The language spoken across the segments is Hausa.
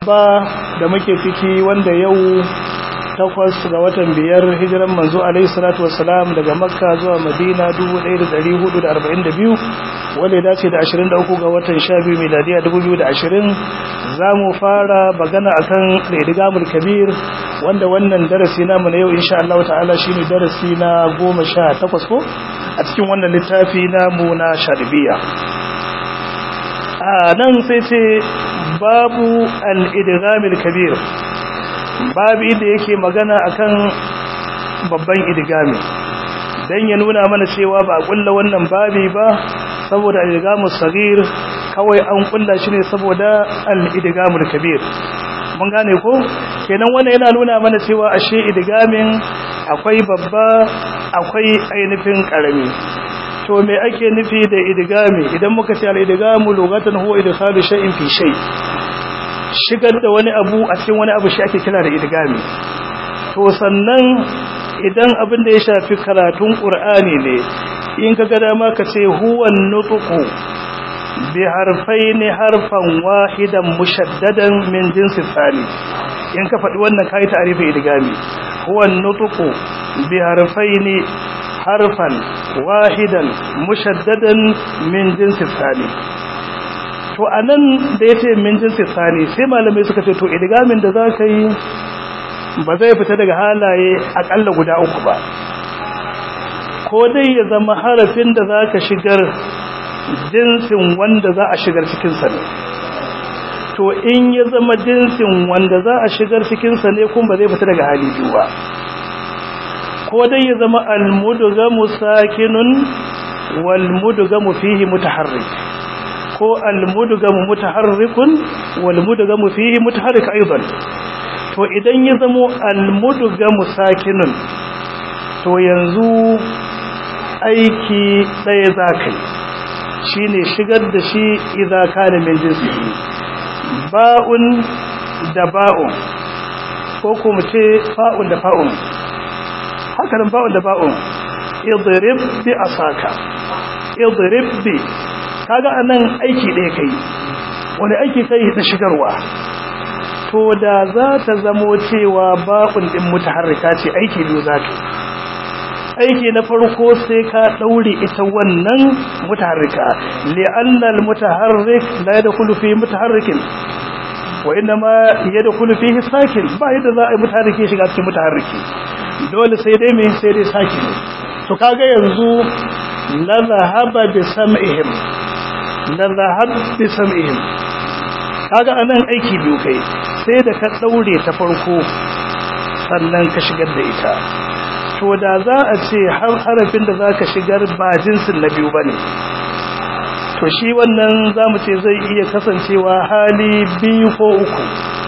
ba da muke ciki wanda yau takwas ga watan biyar hijiran manzo alaihi salatu wassalam daga makka zuwa madina 1442 wanda ya dace da 23 ga watan 12 miladiya 2020 za mu fara magana akan ridigamul kabir wanda wannan darasi namu na yau insha Allah ta'ala shine darasi na 18 ko a cikin wannan littafi namu na sharibiya a nan sai ce babu al-idghamil kabir babu inda yake magana akan babban idgami dan ya nuna mana cewa ba a kulla wannan babi ba saboda al-idgamus sagir kawai an kulla shi ne saboda al-idgamul kabir mun gane ko kenan wannan yana nuna mana cewa ashe idgamin akwai babba akwai ainihin karami to me ake nufi da idgami idan muka ce al-idgamu lugatan huwa idkhalu shay'in fi shay shigar da wani abu a cikin wani abu shi ake kira da idgami to sannan idan abin da ya shafi karatun qur'ani ne in kaga dama ka ce huwa nutqu bi harfaini harfan wahidan mushaddadan min jinsi tsani in ka faɗi wannan kai ta'rifin idgami huwa nutqu bi harfaini harfan wahidan mushaddadan min jinsi tsani to anan da yace min jinsi tsani sai malamai suka ce to idgamin da zaka yi ba zai fita daga halaye akalla guda uku ba ko dai ya zama harafin da zaka shigar jinsin wanda za a shigar cikin sa ne to in ya zama jinsin wanda za a shigar cikin sa ne kuma ba zai fita daga hali biyu ba ko dai ya zama almudgamu sakinun wal mudgamu fihi mutaharrik ko almudgamu mutaharrikun wal mudgamu fihi mutaharrik aidan to idan ya zama almudgamu sakinun to yanzu aiki ɗaya zakai shine shigar da shi idza kana min jinsi ba'un da ba'un ko kuma ce fa'un da fa'un haka nan ba'un da ba'un idrib bi asaka idrib bi kaga anan aiki ɗaya kai wani aiki kai da shigarwa to da za ta zamo cewa ba'un din mutaharrika ce aiki biyu za ta aiki na farko sai ka daure ita wannan mutaharrika li'anna al-mutaharrik la yadkhulu fi mutaharrikin wa inma yadkhulu fihi sakin ba yadda za a yi mutaharriki shiga cikin mutaharriki dole sai dai me sai dai sakin to kaga yanzu la zahaba bi sam'ihim la zahab bi sam'ihim kaga anan aiki biyu kai sai da ka daure ta farko sannan ka shigar da ita to da za a ce har harafin da za ka shigar ba jinsin na biyu ba ne to shi wannan za mu ce zai iya kasancewa hali biyu ko uku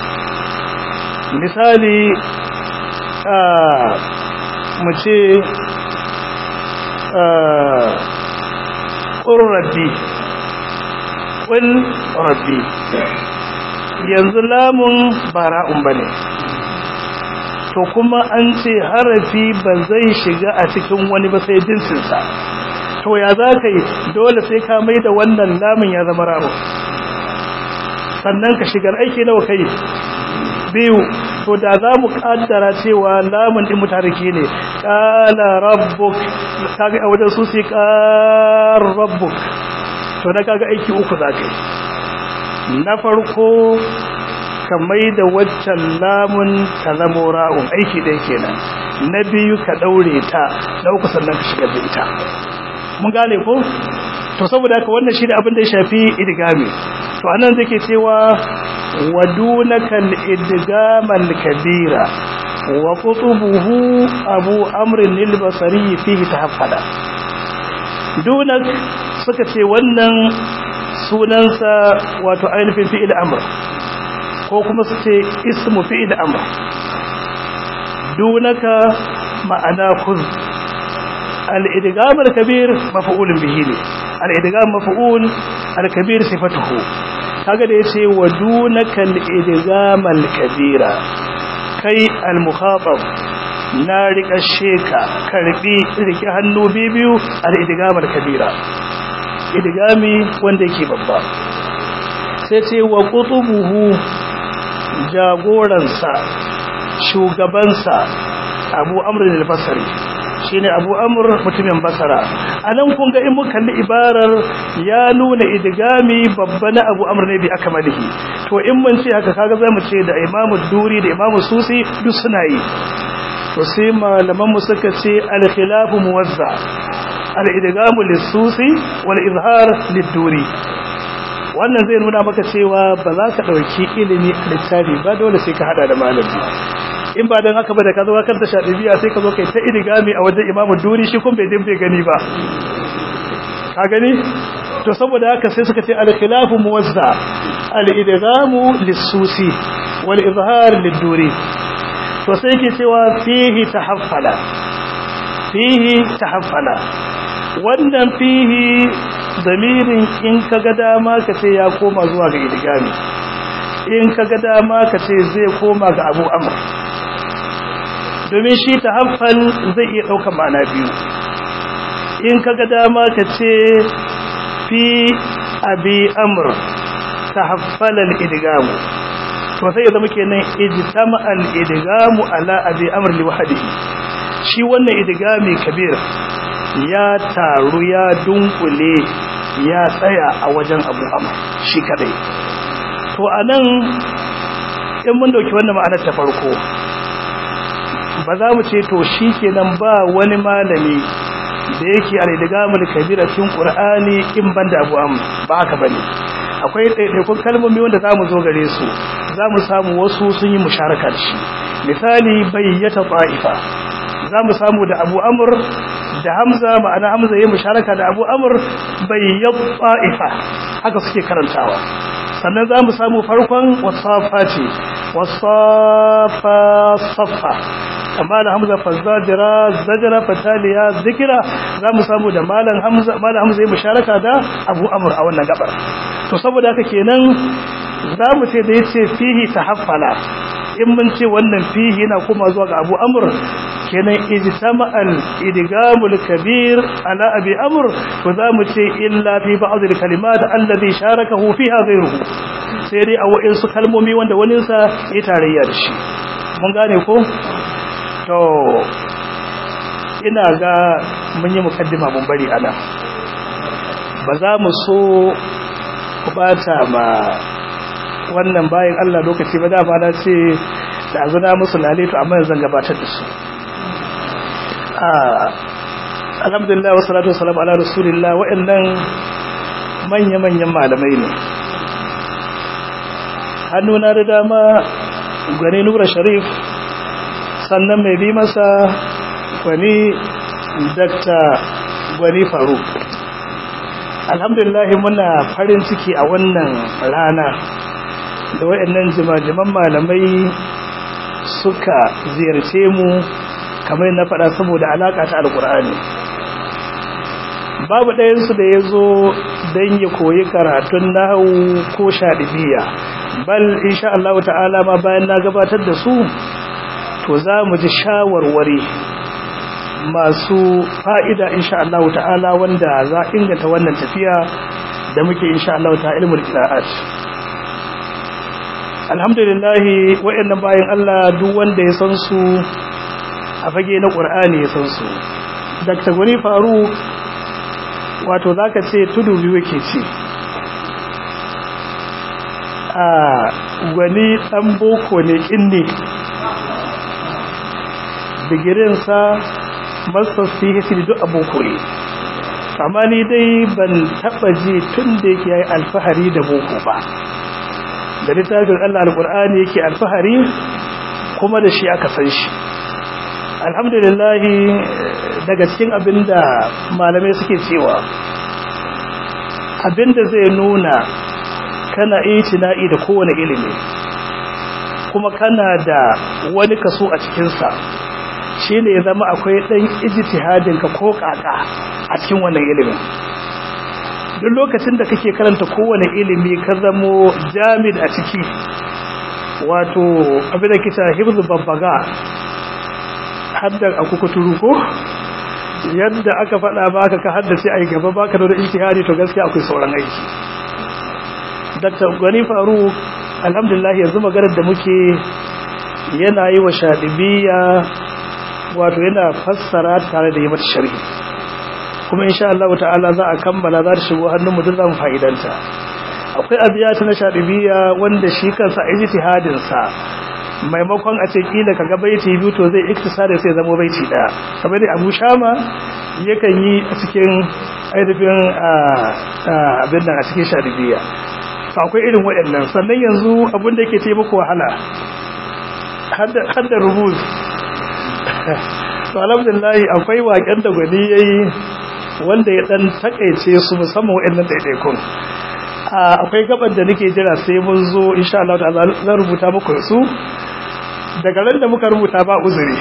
misali a mu ce ƙurrabi ƙul rabbi yanzu lamun bara'un ba ne to kuma an ce harafi ba zai shiga a cikin wani ba sai jinsinsa to ya za ka yi dole sai ka mai da wannan lamun ya zama raro sannan ka shigar aiki nawa kai biyu to da za mu kaddara cewa lamun din mutariki ne qala rabbuk kaga a wajen su sai qar rabbuk to da kaga aiki uku za ka yi na farko ka mai da waccan lamun ta zamo ra'un aiki ɗaya kenan na biyu ka ɗaure ta ɗauku sannan ka shigar da ita mun gane ko to saboda haka wannan shi ne abin da ya shafi idigami to anan zai ke cewa wadunaka al-idgamal kabira wa qutubuhu abu amrin al-basri fihi tahaffada dunak suka ce wannan sunansa wato ainihin fi'il amr ko kuma su ce ismu fi'il amr dunaka ma'ana kuz al-idgham al-kabir maf'ulun bihi ne al-idgham maf'ul al-kabir sifatuhu kaga da yace wa dunaka al-idgham al-kabira kai al-mukhatab na rika sheka karbi rike hannu bibiyu al-idgham al-kabira idgami wanda yake babba sai ce wa qutubuhu jagoransa shugabansa abu amrin al-basri shine abu amr mutumin basara anan kun ga in mun kalli ibarar ya nuna idgami babba na abu amr ne bi akmalihi to in mun ce haka kaga zamu ce da imamu duri da imamu susi duk suna yi to sai malaman mu suka ce al-khilafu muwazza al-idgamu lis-susi wal izhar lid-duri wannan zai nuna maka cewa ba za ka dauki ilimi a littafi ba dole sai ka hada da malami in ba dan haka ba da ka zo kan ta shadibiya sai ka zo kai ta idigami a wajen imamu duri shi kun bai din bai gani ba ka gani to saboda haka sai suka ce al-khilafu muwazza al-idgamu lis-susi wal izhar lid-duri to sai yake cewa fihi tahaffala fihi tahaffala wannan fihi damirin in kaga dama ka ce ya koma zuwa ga idgami in kaga dama ka ce zai koma ga abu amr domin shi tahaffal zai iya ɗaukar ma'ana biyu in kaga dama ka ce fi abi amr tahaffal al-idgamu to sai ya zama kenan ijtama al-idgamu ala abi amr li wahdihi shi wannan idgami kabir ya taru ya dunkule ya tsaya a wajen abu amr shi kadai to anan in mun dauki wannan ma'anar ta farko ba za mu ce to shi kenan ba wani malami da yake al-idgamul kabir a cikin qur'ani in banda abu amr ba haka bane akwai ɗaiɗaikun kalmomi wanda za mu zo gare su za mu samu wasu sun yi musharaka da shi misali bayyata ta'ifa za mu samu da abu amur da hamza ma'ana hamza yi musharaka da abu amur bayyat ta'ifa haka suke karantawa sannan za mu samu farkon wasafa ce wasafa saffa amma da hamza fazzajira zajira fataliya zikira za mu samu da malam hamza malam hamza yi musharaka da abu amur a wannan gabar to saboda haka kenan za mu ce da yace fihi tahaffala in mun ce wannan fihi yana kuma zuwa ga abu amur kenan ijtama al idgamul kabir ala abi amr to za mu ce illa fi ba'd al kalimat alladhi sharakahu fiha ghayruhu sai dai a wa'insu kalmomi wanda wani sa ya tarayya da shi mun gane ko to ina ga mun yi mukaddima mun bari ana ba za mu so ku bata ma wannan bayan Allah lokaci ba dama na ce da azuna musu lalito amma yanzu gabatar da su alhamdulillah wasu salatu wasu ala rasulillah wa'annan manya-manyan malamai ne hannuna da dama gwani nura sharif sannan mai bi masa gwani dakta gwani faruk alhamdulillah muna farin ciki a wannan rana da wayannan jimajiman malamai suka ziyarce mu kamar na faɗa saboda alaƙa ta alƙur'ani babu ɗayansu da ya zo don ya koyi karatun nahu ko shaɗibiya bal insha Allah ta'ala ma bayan na gabatar da su to za mu ji shawarwari masu fa'ida insha Allah ta'ala wanda za inganta wannan tafiya da muke insha Allah ta ilmul qira'at alhamdulillah wayannan bayan Allah duk wanda ya san su a fage na Qur'ani ya san su Dr. Gwani Faru wato zaka ce tudu biyu yake ce a gwani dan boko ne kinne digirinsa masters phd duk aboko ne amma ni dai ban taba ji tun da yake yayi alfahari da boko ba da littafin Allah alqur'ani yake alfahari kuma da shi aka san shi alhamdulillah daga cikin abinda malamai suke cewa abinda zai nuna kana itina'i da kowane ilimi kuma kana da wani kaso a cikinsa shi ne ya zama akwai ɗan ijtihadinka ko ƙaƙa a cikin wannan ilimin duk lokacin da kake karanta kowane ilimi ka zamo jami'in a ciki wato abin da kita hibzu babbaga haddar a kukuturu ko yadda aka faɗa baka ka haddace a gaba baka da ijtihadi to gaskiya akwai sauran aiki Dr. Gani Faru alhamdulillah yanzu maganar da muke yana yi wa shaɗibiya wato yana fassara tare da yi mata sharhi kuma insha Allah ta'ala za a kammala za ta shigo hannun mutum za mu fa'idanta akwai abiyata na shaɗibiya wanda shi kansa ijtihadin sa maimakon a ce kila kaga baiti biyu to zai iktisari sai zama baiti daya kamar da Abu Shama yakan yi a cikin ainihin abin nan a cikin shaɗibiya to akwai irin waɗannan sannan yanzu abin da yake taimako wahala hadda rubuz to alhamdulillah akwai waƙen da gwani yayi wanda ya dan takeice su musamman waɗannan daidaikun akwai gaban da nake jira sai mun zo insha Allah ta'ala zan rubuta muku su daga ran da muka rubuta ba uzuri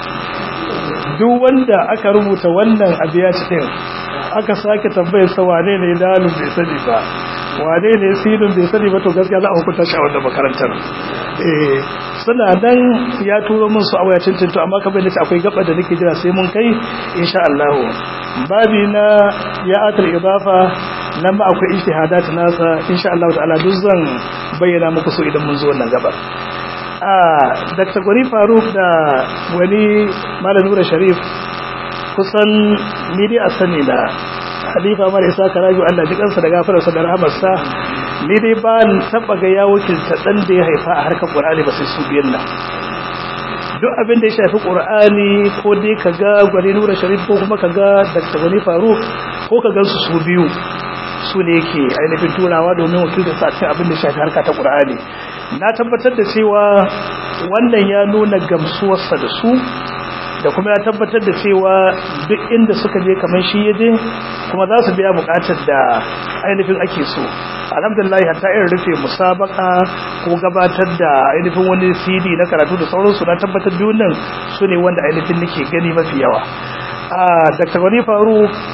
duk wanda aka rubuta wannan abiya cikin aka sake tambayar sa wane ne dalil bai sani ba wane ne sidin bai sani ba to gaskiya za a hukunta shi a wannan makarantar eh suna nan ya turo min su a wayacin tinto amma kamar da akwai gaba da nake jira sai mun kai insha Allah babi na ya atal idafa nan ma akwai ijtihadat nasa insha Allah ta'ala duk zan bayyana muku su idan mun zo wannan gaba a Dr. Gwani Faruk da wani Malam Nura Sharif kusan ni dai a sani da Halifa Mara Isa Karaju Allah ji kansa da gafararsa da rahamarsa ni dai ba taba ga ya wakilta dan da ya haifa a harkar Qur'ani ba sai su biyan nan duk abin da ya shafi Qur'ani ko dai kaga Gwani Nura Sharif ko kuma kaga Dr. Gwani Faruk ko kaga su su biyu su ne yake ainihin turawa domin wakilta sa cikin abin da ya shafi harka ta Qur'ani na tabbatar da cewa wannan ya nuna gamsuwarsa da su da kuma ya tabbatar da cewa duk inda suka je kamar shi yaje kuma za su biya bukatar da ainihin ake so alhamdulillah hatta irin rufe musabaka ko gabatar da ainihin wani cd na karatu da sauransu na tabbatar biyun nan su ne wanda ainihin nake gani mafi yawa a dr wani faru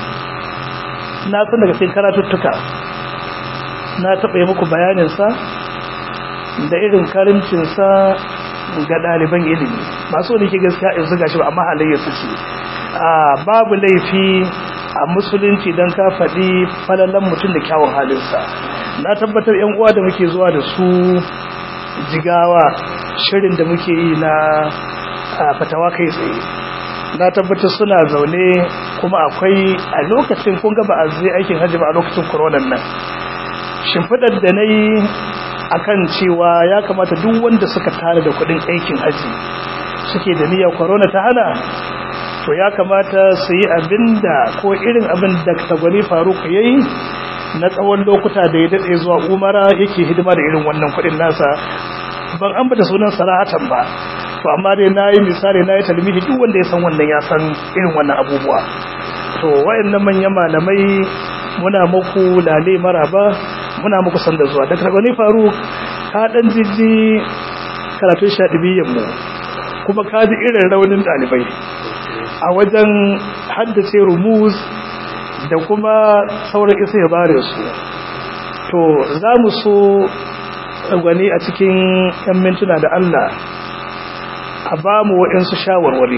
na san daga cikin karatuttuka na taɓa yi muku bayaninsa da irin karimcinsa ga ɗaliban ilimi ba so ne ke gaskiya in zuga shi ba amma halayyar su ce babu laifi a musulunci don ka faɗi falalan mutum da kyawun halinsa na tabbatar yan uwa da muke zuwa da su jigawa shirin da muke yi na fatawa kai tsaye na tabbatar suna zaune kuma akwai a lokacin kun gaba a zai aikin hajji ba a lokacin koronan nan shimfiɗar da na yi akan cewa ya kamata duk wanda suka tare da kudin aikin haji suke da niyyar corona ta hana to ya kamata su yi abinda ko irin abin da tagwani faruk yayi na tsawon lokuta da ya dade zuwa umara yake hidima da irin wannan kudin nasa ban ambata sunan sarahatan ba to amma dai nayi misali nayi talmihi duk wanda ya san wannan ya san irin wannan abubuwa to wayannan manyan malamai muna muku lale maraba muna muku san da zuwa da kargani faru ka dan jijji karatun shaɗibiyyar mu kuma ka ji irin raunin ɗalibai a wajen haddace rumuz da kuma sauran isa ya bare su to za mu so gwani a cikin 'yan mintuna da Allah a ba mu waɗansu shawarwari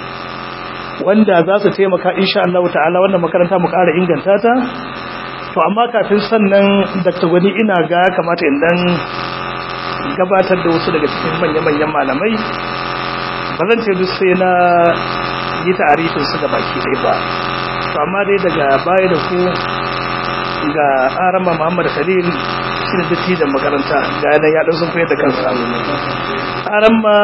wanda za su taimaka insha Allah ta'ala wannan makaranta mu ƙara inganta ta to amma kafin sannan Dr. Gwani ina ga ya kamata in dan gabatar da wasu daga cikin manya-manyan malamai ba zan ce duk sai na yi ta'arifin su ga baki ɗaya ba to amma dai daga baya da ku ga arama Muhammad Khalil shi ne dattijan makaranta ga yana ya ɗan sun koyar da kansa arama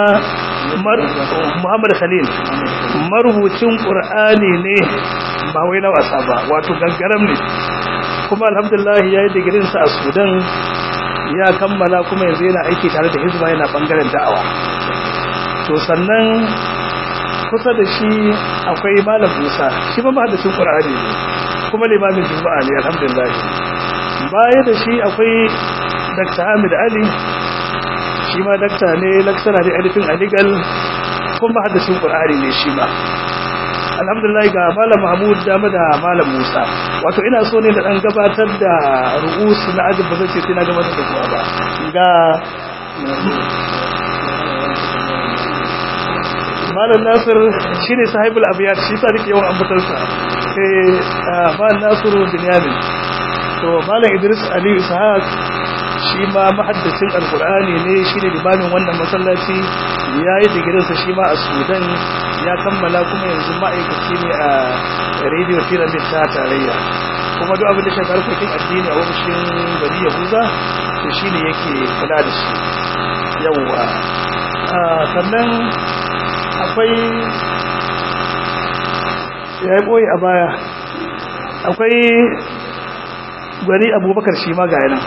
Muhammad Khalil marubucin Qur'ani ne ba wai na wasa ba wato gaggaram ne kuma alhamdulillah ya yi digirinsa a Sudan ya kammala kuma yanzu yana aiki tare da hizba yana bangaren da'awa to sannan kusa da shi akwai malam Musa shi ba mahadacin Qur'ani ne kuma limamin juma'a ne alhamdulillah baya da shi akwai Dr. Hamid Ali shi ma dakta ne laksara ne alifin aligal kuma haddashin Qur'ani ne shi ma alhamdulillah ga malam Mahmud dama da malam Musa wato ina so ne da dan gabatar da ru'us na ajin ba zai ce sai na gabatar da kowa ba ga malam Nasir shine sahibul abiyat shi sa nake yawan ambatarsa eh malam Nasiru Binyamin to malam Idris Ali Ishaq shi ma mahaddacin alkur'ani ne shi ne limamin wannan masallaci ya yi digirinsa shi ma a sudan ya kammala kuma yanzu ma'aikaci ne a radio pyramid ta tarayya kuma duk abin da shafi harkokin addini a ofishin gari yahuza to shi ne yake kula da shi yawwa sannan akwai ya yi ɓoye a baya akwai gwani abubakar shi ma ga yanan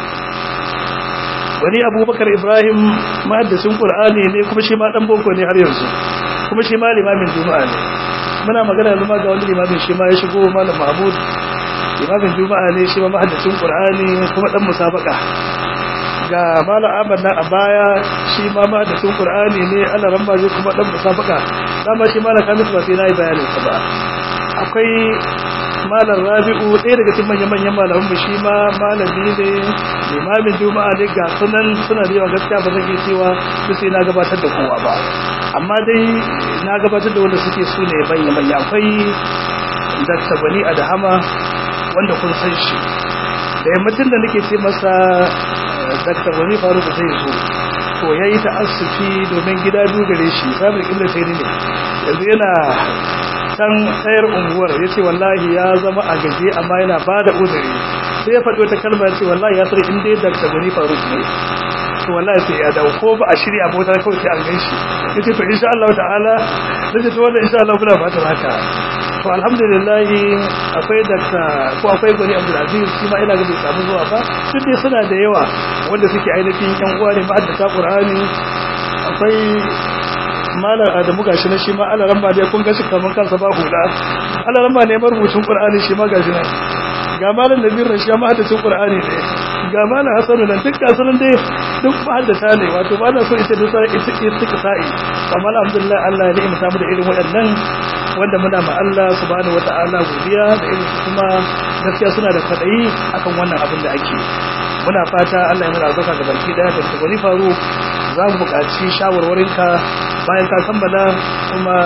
wani abubakar ibrahim mahaddasin ƙul'ani ne kuma shi ma ɗan boko ne har yanzu kuma shi ma limamin juma'a ne muna magana yanzu ma ga wani limamin shi ma ya shigo malam mahmud limamin juma'a ne shi ma mahaddasin ƙul'ani kuma ɗan musabaka ga malam ahmad nan a baya shi ma mahaddasin ƙul'ani ne allah ramba zai kuma ɗan musabaka dama shi malam kamis ba sai na yi bayanin sa ba akwai malam rabi'u ɗaya daga cikin manya-manyan malaman mu shi ma malami ne limamin juma'a ne ga sunan suna da yawa gaskiya ba zan iya cewa duk sai na gabatar da kowa ba amma dai na gabatar da wanda suke su ne manya-manya akwai dr gwani adahama wanda kun san shi da yammacin da nake ce masa dr gwani faruk zai zo to ya yi ta'assufi domin gida dogare shi samun ibn tayyib ne yanzu yana can tsayar unguwar ya ce wallahi ya zama a gaje amma yana ba da uzuri sai ya faɗi wata kalmar ce wallahi ya sani inda ya dakta gani faruk ne to wallahi sai ya dawo ko ba a shirya ba wata kawai sai an gan shi ya ce to insha Allah ta'ala na ce to wannan insha Allah kuna fatan haka to alhamdulillah akwai dakta ko akwai gwani abdulaziz shi ma ina ga bai samu zuwa ba duk dai suna da yawa wanda suke ainihin yan uwa ne ma'addata qur'ani akwai malar adamu gashi na shi ma alaran ba dai kun gashi kaman kansa ba hula alaran ba ne marubucin qur'ani shi ma gashi nan ga malar nabir rashi ma haddacin qur'ani ne ga malar hasanu nan duk gasu nan dai duk haddata ne wato ba na so ita da sai ita ita sa'i amma alhamdulillah Allah ya ni'imta mu da irin waɗannan wanda muna ma Allah subhanahu wata'ala godiya da irin kuma gaskiya suna da kwadayi akan wannan abin da ake muna fata Allah ya muna albarka ga baki daya da wani faru za mu buƙaci shawarwarinka bayan ka kammala kuma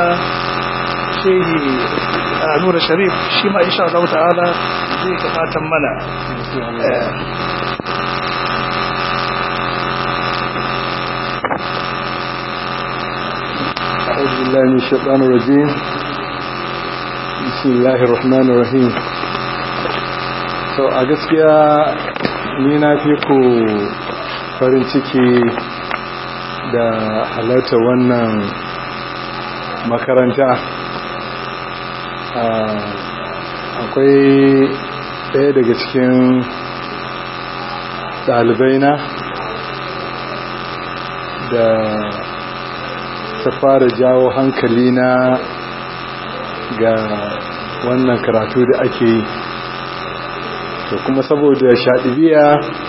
shehi a nura sharif shi ma insha Allah ta'ala zai gabatan mana أعوذ بالله من الشيطان الرجيم بسم الله الرحمن الرحيم to a gaskiya ni na fi ku farin ciki da halarta wannan makaranta akwai ɗaya daga cikin ɗalibaina da ta fara jawo hankali na ga wannan karatu da ake yi to kuma saboda shaɗibiya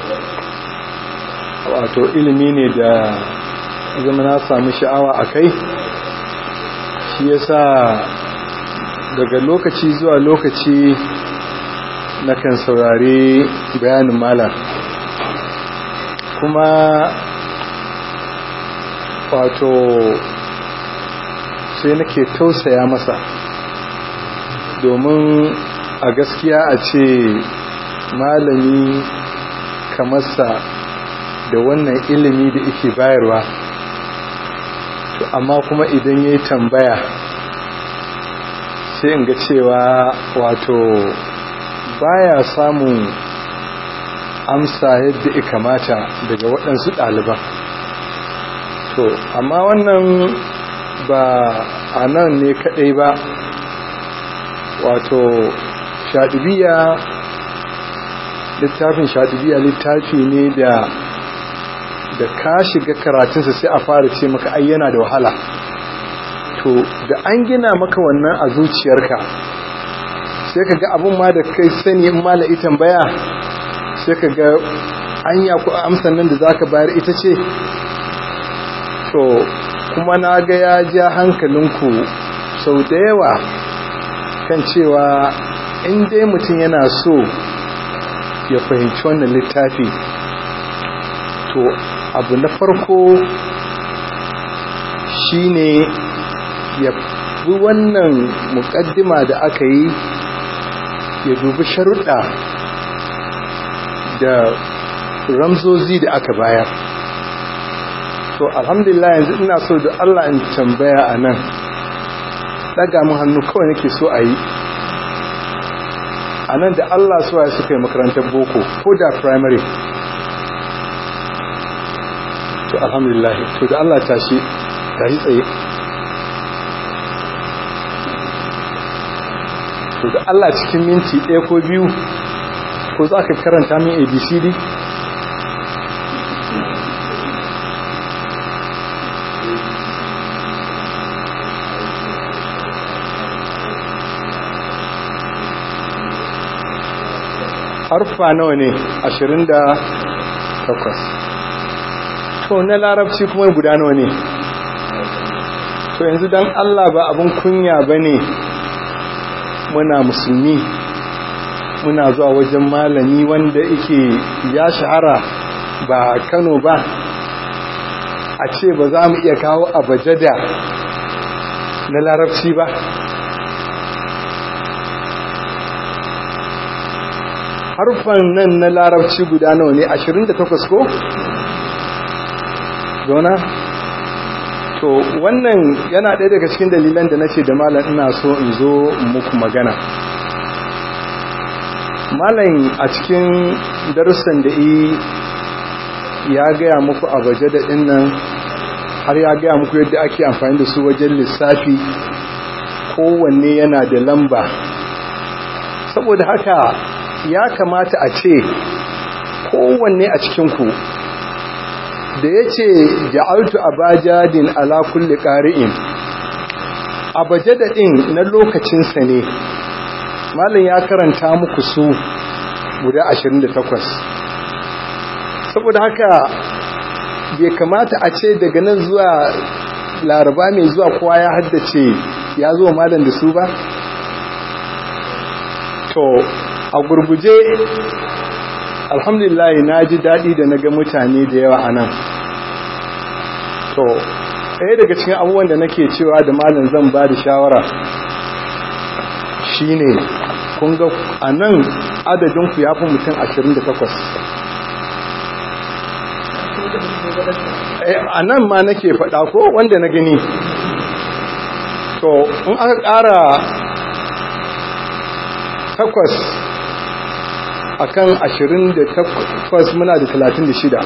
wato ilimi ne da zama na samu sha'awa a kai shi yasa daga lokaci zuwa lokaci na kan saurari bayanin malam kuma wato sai nake tausaya masa domin a gaskiya a ce malami kamarsa da wannan ilimi da ike bayarwa to amma kuma idan ya yi tambaya sai in ga cewa wato baya samun amsa yadda ya kamata daga waɗansu ɗaliban to amma wannan ba a nan ne kaɗai ba wato shaɗibiya littafin shaɗibiya littafi ne da da ka shiga karatunsa sai a fara ce maka ai yana da wahala to da an gina maka wannan a zuciyarka sai ka ga abin ma da kai sani in mala ita baya sai ka ga anya ku amsan nan da zaka bayar ita ce to kuma na ga ya ja hankalinku sau da yawa kan cewa in dai mutum yana so ya fahimci wannan littafi to abu na farko shine ya bi wannan mukaddima da aka yi ya dubi sharuɗa da ramzozi da aka bayar to alhamdulillah yanzu ina so da Allah in tambaya a nan daga mun hannu kawai nake so a yi a nan da Allah suwa suka yi makarantar boko ko da primary to alhamdulillah to da Allah tashi tashi tsaye to da Allah cikin minti ɗaya ko biyu ko za ka karanta min abcd harfa nawa ne ashirin da takwas to na larabci kuma guda nawa ne to yanzu don allah ba abin kunya ba ne muna musulmi muna zuwa wajen malami wanda yake ya shahara ba kano ba a ce ba za mu iya kawo abajada na larabci ba harfan nan na larabci guda nawa ne 28 ko? zona? to wannan yana ɗaya daga cikin dalilan da nace da malam ina so in zo muku magana malam a cikin darussan da ya gaya muku a waje da nan har ya gaya muku yadda ake amfani da su wajen lissafi kowanne yana da lamba saboda haka ya kamata a ce kowanne a cikinku da ya ce ja'altu abajadin ala kulli ƙari'in abajadadin na lokacinsa ne malin ya karanta muku su guda 28 saboda haka bai kamata a ce daga nan zuwa laraba mai zuwa kowa ya haddace ya zo malam da su ba to a gurguje alhamdulillah na ji daɗi da na ga mutane da yawa a nan to ɗaya daga cikin abubuwan da nake cewa da malam zan ba da shawara shine kun ga a nan adadinku ya fi mutum 28 a nan ma nake faɗa ko wanda na gani to in aka ƙara takwas akan 28 muna da 36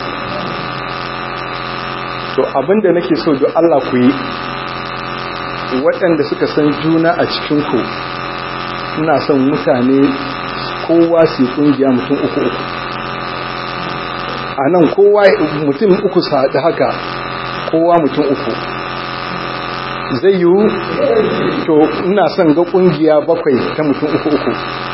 to abinda nake so don Allah ku yi waɗanda suka san juna a cikinku ina son mutane kowa su kungiya mutum uku uku a nan kowa mutum uku su haɗu haka kowa mutum uku zai yiwu to ina son ga kungiya bakwai ta mutum uku uku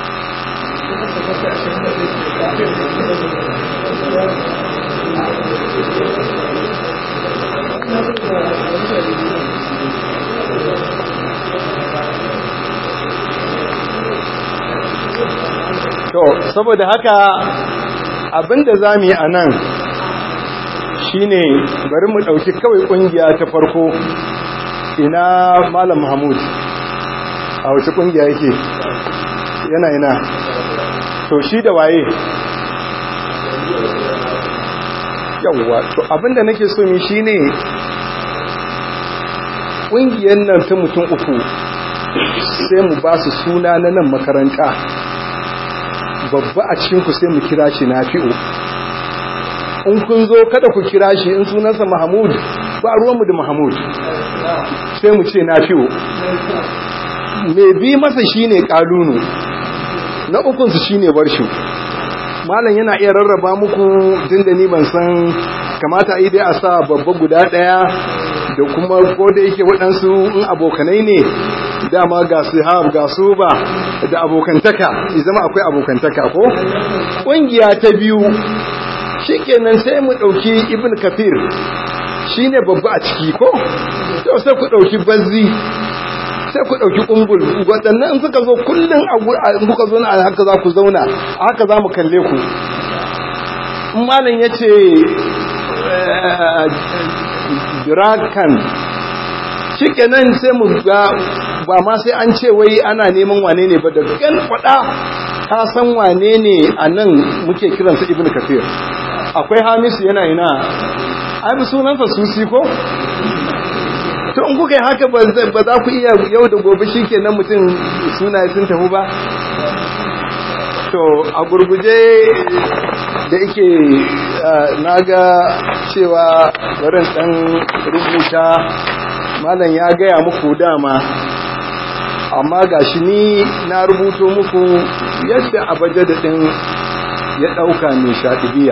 to saboda haka abinda za mu yi a nan shine bari mu ɗauki kawai ƙungiya ta farko ina malam mahmud a wace ƙungiya yake yana ina to shi da waye yawwa to abinda nake so mi shine ƙungiyar nan ta mutum uku sai mu ba su suna na nan makaranta babba a cikinku sai mu kira shi nafi'u in kun zo kada ku kira shi in sunansa mahamud ba ruwanmu da mahamud sai mu ce nafi'u mai bi masa shine kalunu na ukunsu shine barshu malam yana iya rarraba muku tun da ni ban san kamata yi dai a sa babba guda ɗaya da kuma ko da yake waɗansu in abokanai ne dama ga sihab ga su ba da abokantaka zama akwai abokantaka ko ƙungiya ta biyu shikenan sai mu ɗauki ibn kafir shine babba a ciki ko to sai ku ɗauki bazzi sai ku ɗauki ƙumbul waɗannan suka zo kullum a kuka zo a haka za ku zauna a haka za mu kalle ku malam ya ce dirakan shikenan sai mu ga ba ma sai an ce wai ana neman wane ne ba da gan faɗa ka san wane ne a nan muke kiransa ibn kafir akwai hamisu yana ina ai bi sunansa susi ko to in kuka yi haka ba za ku iya yau da gobe shi kenan mutum sunaye sun tafi ba to a gurguje da yake na ga cewa barin ɗan rubuta malam ya gaya muku dama amma ga shi ni na rubuto muku yadda abaja da ɗin ya ɗauka mai shaɗibiya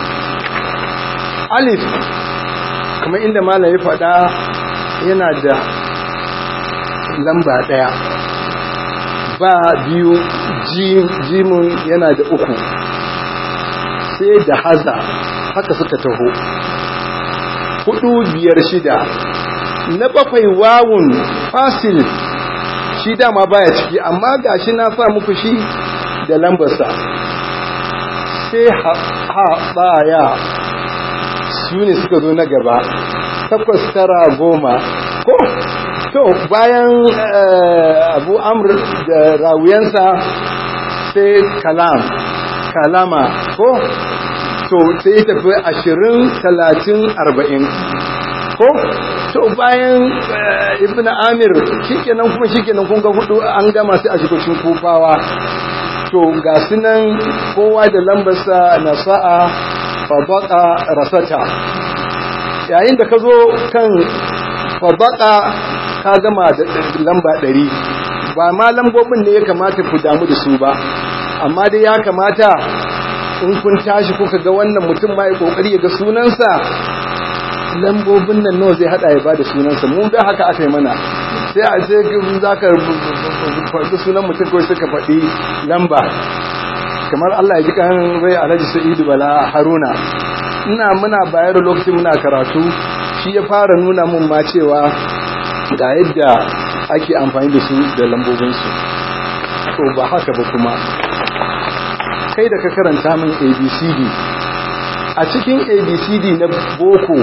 alif kamar inda malam ya faɗa yana da lamba ɗaya ba biyu jimun yana da uku sai da haza haka suka taho hudu biyar shida na bakwai wawun fasil shi dama baya ciki amma gashi na sa muku shi da lambarsa sai ha baya su ne suka zo na gaba takwas tara goma ko to bayan abu amur da rawuyansa sai kalam kalama ko to sai tafi ashirin talatin arba'in ko to bayan ibn amir shikenan kuma shikenan kun ga hudu an gama sai a shigocin kufawa to ga sunan kowa da lambarsa na sa'a fabaka rasata yayin da ka zo kan fabaka ka gama da lamba ɗari ba ma lambobin ne ya kamata ku damu da su ba amma dai ya kamata in kun tashi kuka ga wannan mutum ma ya kokari ya ga sunansa lambobin nan nawa zai hada ya bada sunansa mu da haka aka yi mana sai a sai za ka faɗi sunan mutum kawai suka faɗi lamba kamar Allah ya ji kan rai alhaji sa'idu bala haruna ina muna bayar lokacin muna karatu shi ya fara nuna mun ma cewa ga yadda ake amfani da su da lambobinsu to ba haka ba kuma kai da ka karanta min abcd a cikin abcd na boko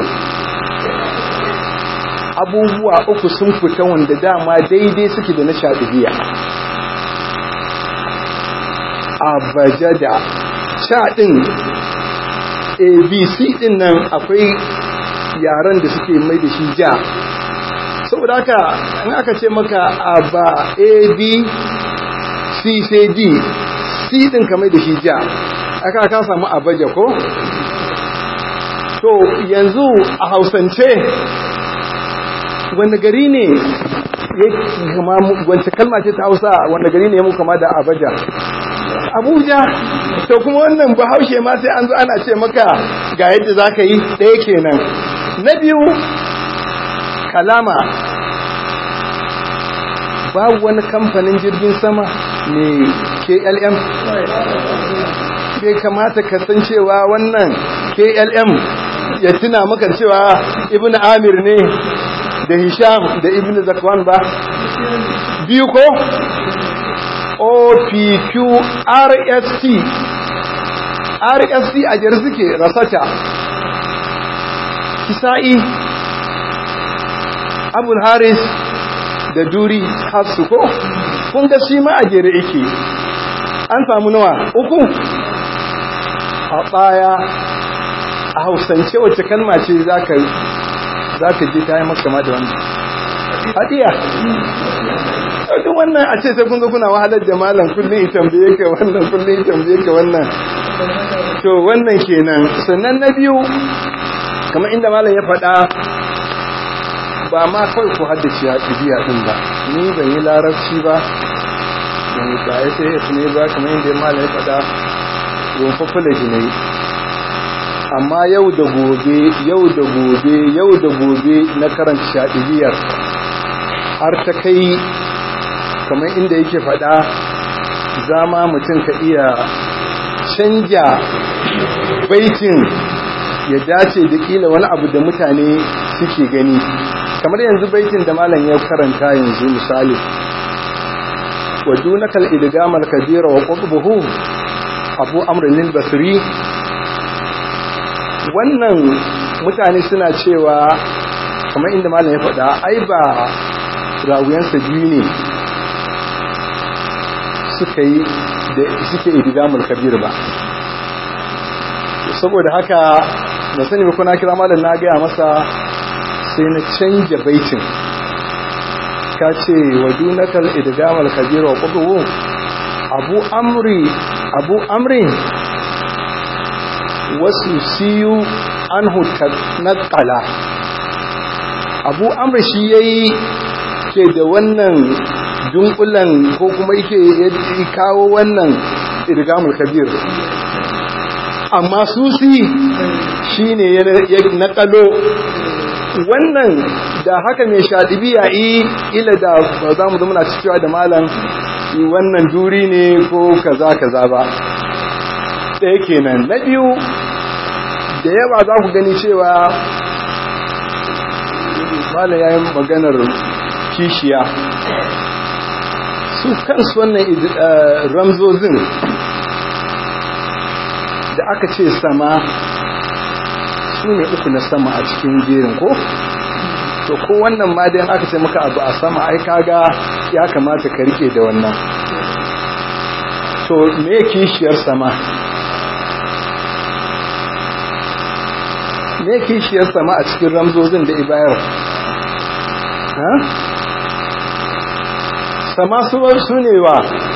abubuwa uku sun fita wanda dama daidai suke da na shaɗibiya abajada shaɗin abc ɗin nan akwai yaren da suke mai da shi ja saboda haka in aka ce maka aba a b c sai d c ɗin ka mai da shi ja aka ka samu abaja ko to yanzu a hausance wanda gari ne ya kama wance kalma ce ta hausa wanda gari ne ya mu kama da abaja abuja to kuma wannan bahaushe ma sai an zo ana ce maka ga yadda za ka yi ɗaya kenan na biyu kalama babu wani kamfanin jirgin sama ne klm bai kamata ka san cewa wannan klm ya tuna maka cewa ibn amir ne da hisham da ibn zakwan ba biyu ko opq rst rst a jar suke rasata kisa'i abul haris da duri hafsu ko kun ga shi ma a jere yake an samu nawa uku a baya a hausance wacce kalma ce za ka je ta yi maka da wannan hadiya duk wannan a ce sai kun ga kuna wahalar da malam kullum ya tambaye ka wannan kullum ya tambaye ka wannan to wannan kenan sannan na biyu kamar inda malam ya faɗa ba ma kawai ku haddace ya ibiya din ba ni ban yi larabci ba ban yi ba sai ya ne ba kamar inda malam ya faɗa don fafulaji ne amma yau da gobe yau da gobe yau da gobe na karanta shaɗibiyar har ta kai kamar inda yake faɗa zama mutum ka iya canja baitin ya dace da kila wani abu da mutane suke gani kamar yanzu baitin da malam ya karanta yanzu misali wa dunakal idgamal kabira wa qutbuhu abu amrin basri wannan mutane suna cewa kamar inda malam ya faɗa ai ba rawuyansa biyu ne suka yi da suke idgamul kabir ba saboda haka da sani ba kuna kira malam na gaya masa sai na canja baitin ka ce wa dunakal idgamal kabir wa qudwu abu amri abu amrin wasu siyu anhu naqala abu amri shi yayi ke da wannan dunkulan ko kuma yake kawo wannan idgamul kabir amma susi shine ya nakalo wannan da haka mai shaɗibiya yi ila da ba za mu zama cewa da malam wannan duri ne ko kaza kaza ba ɗaya kenan na biyu da yawa za ku gani cewa malam ya yi maganar kishiya su kansu wannan ramzozin da aka ce sama su ne uku na sama a cikin jerin ko to ko wannan ma dai aka ce maka abu a sama ai kaga ya kamata ka rike da wannan to me kishiyar sama me kishiyar sama a cikin ramzozin da ibayar ha sama suwar su ne wa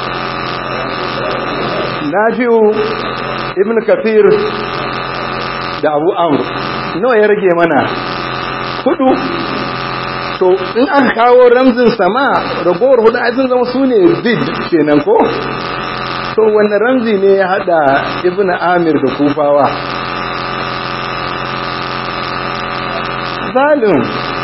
nafi'u ibn kafir da abu amur nawa ya rage mana hudu to in aka kawo ramzin sama ragowar hudu a zama su ne bid kenan ko to wanda ramzi ne ya hada ibn amir da kufawa zalim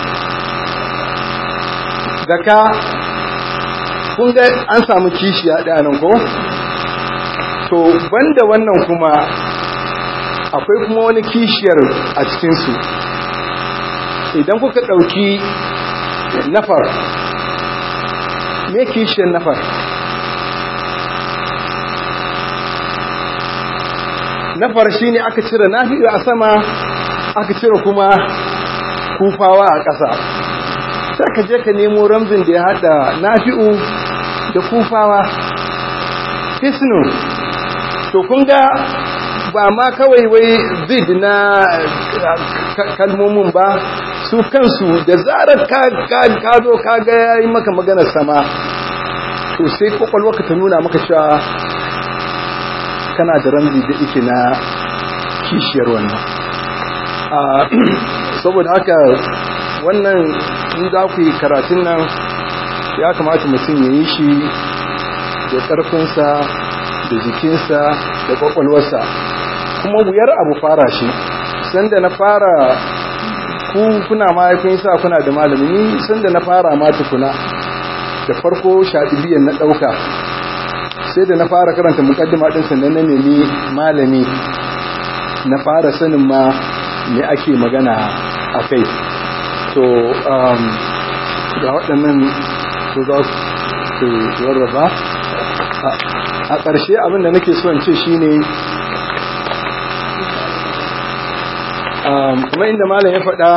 zaka kun ga an samu kishi a ɗanan ko to banda wannan kuma akwai kuma wani kishiyar a cikinsu idan kuka ɗauki nafar me kishiyar nafar nafar shine aka cire nafi'u a sama aka cire kuma kufawa a ƙasa sai ka je ka nemo ramzin da ya haɗa nafi'u da kufawa hisnu to kun ga ba ma kawai wai zid na kalmomin ba su kansu da zarar ka zo ka ga yayi maka maganar sama to sai kwakwalwa ka ta nuna maka cewa kana da ramzi da ike na kishiyar wannan saboda haka wannan in za ku yi karatun nan ya kamata mutum ya yi shi da ƙarfinsa da jikinsa da kwakwalwarsa kuma wuyar abu fara shi sanda na fara ku kuna mahaifin sa kuna da malami sanda na fara ma tukuna da farko shaɗibiyan na ɗauka sai da na fara karanta mukaddima ɗin sannan na nemi malami na fara sanin ma me ake magana a kai to ga waɗannan su za su rarraba a ƙarshe abinda nake so in ce shine kuma inda malam ya faɗa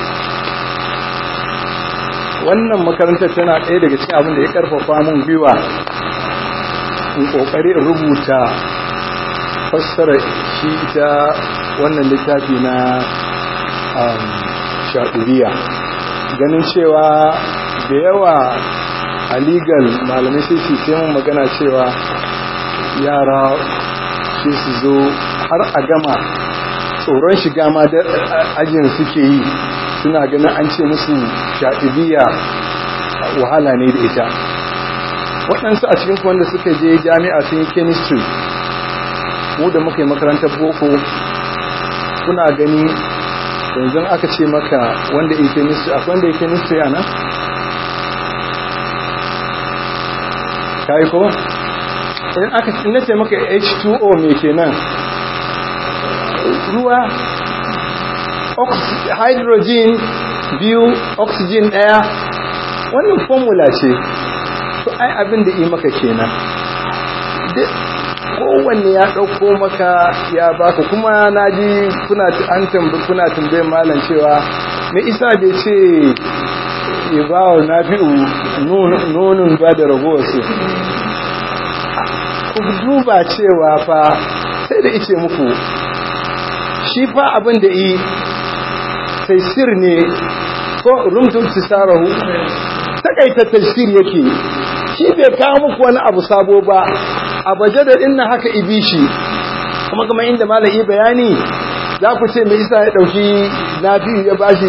wannan makarantar tana ɗaya daga cikin abin da ya ƙarfafa mun gwiwa in ƙoƙari in rubuta fassara shi ita wannan littafi na shaɗuriya ganin cewa da yawa a legal malamai sai su sai mun magana cewa yara sai su zo har a gama tsoron shiga ma da ajin suke yi suna ganin an ce musu shaɗibiya wahala ne da ita waɗansu a cikin wanda suka je jami'a sun yi chemistry mu da muka yi makarantar boko kuna gani yanzu aka ce maka wanda yi chemistry akwai wanda yi chemistry a nan? kayi ko? in aka ce maka h2o mai kenan ruwa hydrogen biyu oxygen daya wannan formula ce to ai abin da yi maka kenan kowanne ya ɗauko maka ya baka kuma na ji kuna an tambi kuna tambaye malam cewa me isa bai ce ya ba wa nafi'u nonon ba da ragowarsu ku duba cewa fa sai da ice muku shi fa abin da yi taisir ne ko rumtum tisarahu takaita tafsir yake shi bai kawo muku wani abu sabo ba a baje da dinna haka ibishi kuma kuma inda malai bayani za ku ce mai isa ya dauki nafi'u ya bashi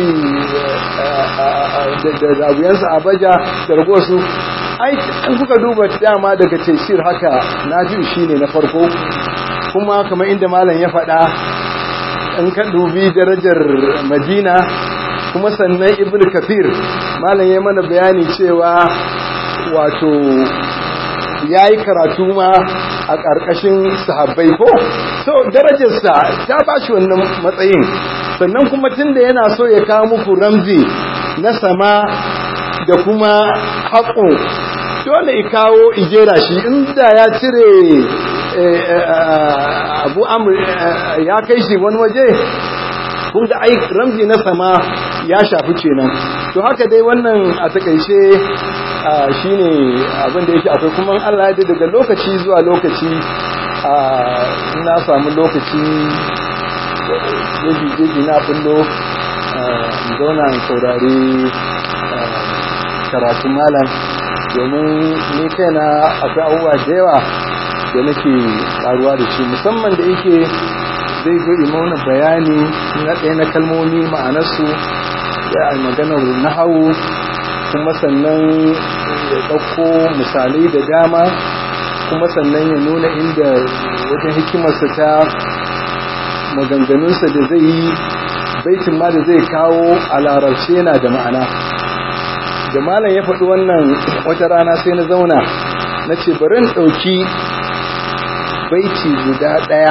da zabuyansa a baja da ragosu ai an kuka duba dama daga tafsir haka nafi'u shine na farko kuma kamar inda malam ya faɗa in ka dubi darajar madina kuma sannan ibn kafir malam ya mana bayani cewa wato ya yi karatu ma a ƙarƙashin sahabbai ko so darajarsa ta ba shi wannan matsayin sannan kuma tun da yana so ya kawo muku ramzi na sama da kuma haƙo dole i kawo ijera shi inda ya cire abu amur ya kai shi wani waje kun ga ai ramzi na sama ya shafi kenan to haka dai wannan a takaice shine abin da yake akwai kuma Allah ya daga lokaci zuwa lokaci na samu lokaci jeji jeji na bullo zauna in saurari karatun malam domin ni kaina akwai abubuwa da yawa da nake karuwa da shi musamman da yake zai zo imauna bayani na ɗaya na kalmomi ma'anarsu ya a maganar nahawu kuma sannan ya ɗauko misalai da dama kuma sannan ya nuna inda wajen hikimarsa ta maganganunsa da zai yi baitin ma da zai kawo a larabce yana da ma'ana da malam ya faɗi wannan wata rana sai na zauna na ce bari ɗauki baiti guda ɗaya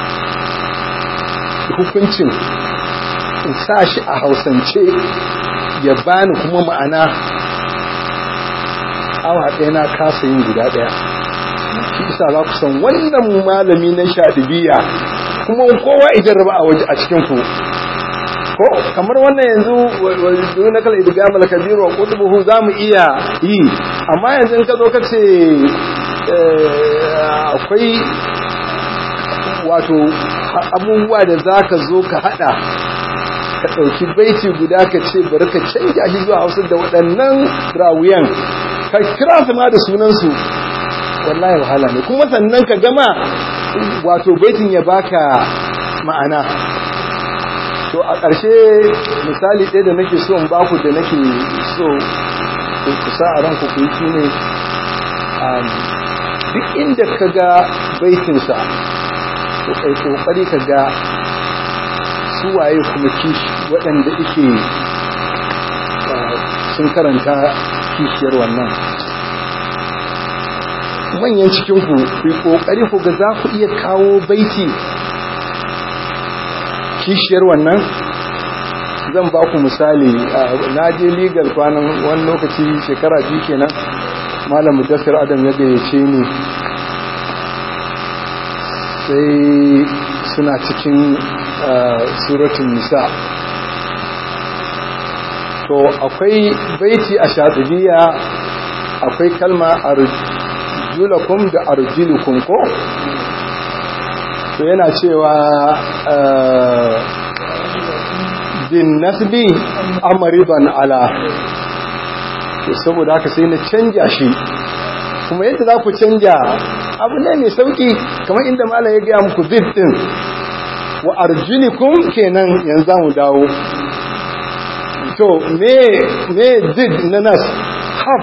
hukuncin in sa shi a hausance ya bani kuma ma'ana awa ɗaya na kasa yin guda ɗaya shi isa za ku san wannan malami na shaɗibiya kuma kowa idan raba a waje a cikinku ko kamar wannan yanzu wani na kala idiga malakabiru wa kutubuhu za mu iya yi amma yanzu in ka zo ka ce akwai wato abubuwa da za ka zo ka hada ka ɗauki baiti guda ka ce bari ka canja shi zuwa hausa da waɗannan rawuyan ka kira su ma da sunansu wallahi wahala ne kuma sannan ka gama wato baitin ya baka ma'ana to a ƙarshe misali ɗaya da nake so in baku da nake so ku sa a ranku ku yi shi ne duk inda ka ga baitinsa to kai kokari ka ga suwaye kuma kishi waɗanda ike sun karanta kishiyar wannan manyan cikinku ku yi kokari ku ga za ku iya kawo baiti kishiyar wannan zan ba ku misali na je legal kwanan wani lokaci shekara biyu kenan malam mudassir adam ya gayyace ni sai suna cikin suratun nisa to akwai baiti a shatibiya akwai kalma arjulakum da arjulukum ko to yana cewa din nasbi amriban ala to saboda haka sai na canja shi kuma yadda za ku canja abu ne mai sauki kamar inda malam ya gaya muku zid din wa arjulikum kenan yanzu mu dawo to me me zid na nas haf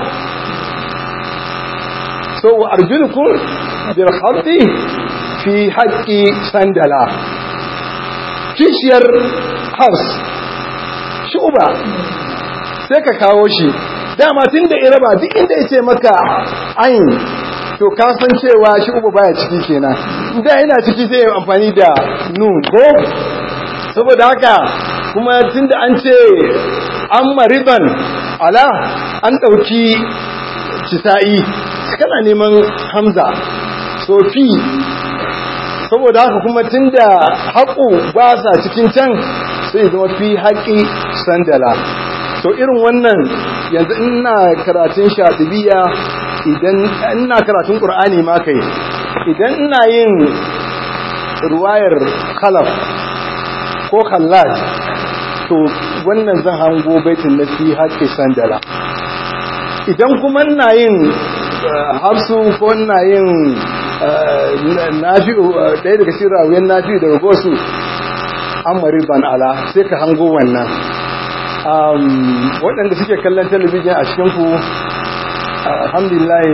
so wa arjulikum bil khatti fi haqqi sandala kishiyar hafs shuba sai ka kawo shi dama tun da iraba duk inda ya ce maka ayin to kasan cewa shi uba baya ciki kenan da yana ciki sai amfani da nun ko saboda haka kuma tun da an ce an mariban ala an ɗauki kisa'i kana neman hamza sofi saboda haka kuma tun da haƙo ba sa cikin can sai zama fi haƙi sandala to irin wannan yanzu ina karatun shaɗibiya idan ina karatun ƙur'ani ma kai idan ina yin ruwayar khalaf ko khallaj to wannan zan hango baitin na fi haƙƙi sandala idan kuma ina yin hafsu ko ina yin nafi'u ɗaya daga cikin rawuyan nafi'u daga gosu amari ban ala sai ka hango wannan waɗanda suke kallon talabijin a cikinku alhamdulillah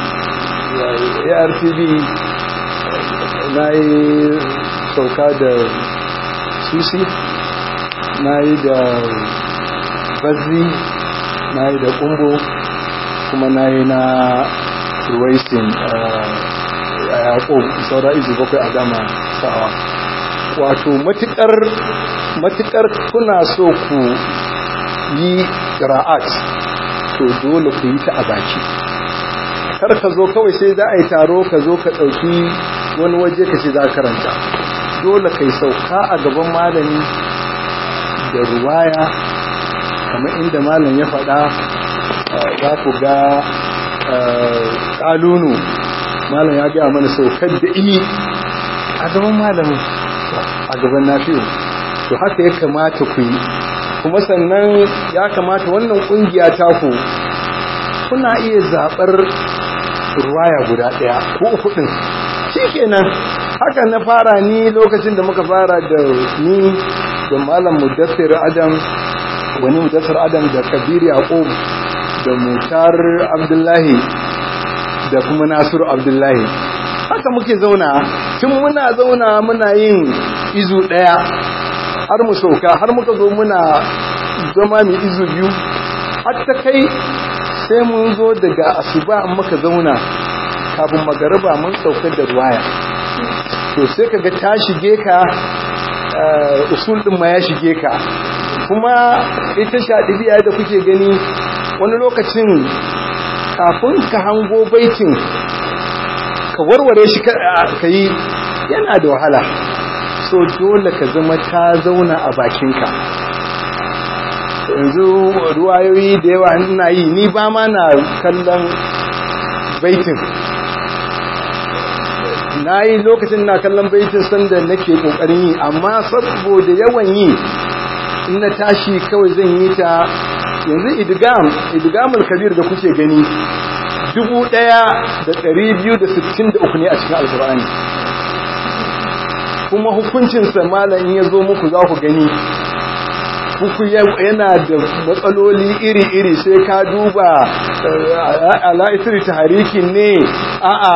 artv na yi sauka da susi na yi da bazzi na yi da kumbo kuma na yi na ruwaisin a yaƙo saura izu bakwai a gama sawa wato matukar kuna so ku yi ra'at to dole ku yi ta a baki kar ka zo kawai sai za a yi taro ka zo ka ɗauki wani waje ka ce za ka karanta dole ka yi sauka a gaban malami da ruwaya kamar inda malam ya faɗa za ku ga ƙalunu malam ya gaya mana saukar da iyi a gaban malamin a gaban nafi'u to haka ya kamata ku yi kuma sannan ya kamata wannan ƙungiya taku kuna iya zaɓar ruwaya guda ɗaya ko uku ɗin shi kenan haka na fara ni lokacin da muka fara da ni da malam mudassir adam wani mudassir adam da kabir yaqub da mutar abdullahi da kuma nasiru abdullahi haka muke zauna tun muna zauna muna yin izu ɗaya har mu sauka har muka zo muna zama mai izu biyu har ta kai sai mun zo daga asuba muka zauna kafin magariba mun saukar da ruwaya to sai kaga ta shige ka usul din ma ya shige ka kuma ita shaɗibiya da kuke gani wani lokacin kafin ka hango baitin ka warware shi ka yi yana da wahala so dole ka zama ta zauna a bakinka yanzu ruwayoyi da yawa ina yi ni ba ma na kallon baitin na yi lokacin na kallon baitin sanda nake kokarin yi amma saboda yawan yi in na tashi kawai zan yi ta yanzu idgam idgamul kabir da kuke gani dubu ɗaya da ɗari biyu da sittin da uku ne a cikin alkur'ani kuma hukuncinsa malam in ya zo muku za ku gani kuku yana da matsaloli iri-iri sai ka duba ala'isiri ta harikin ne a a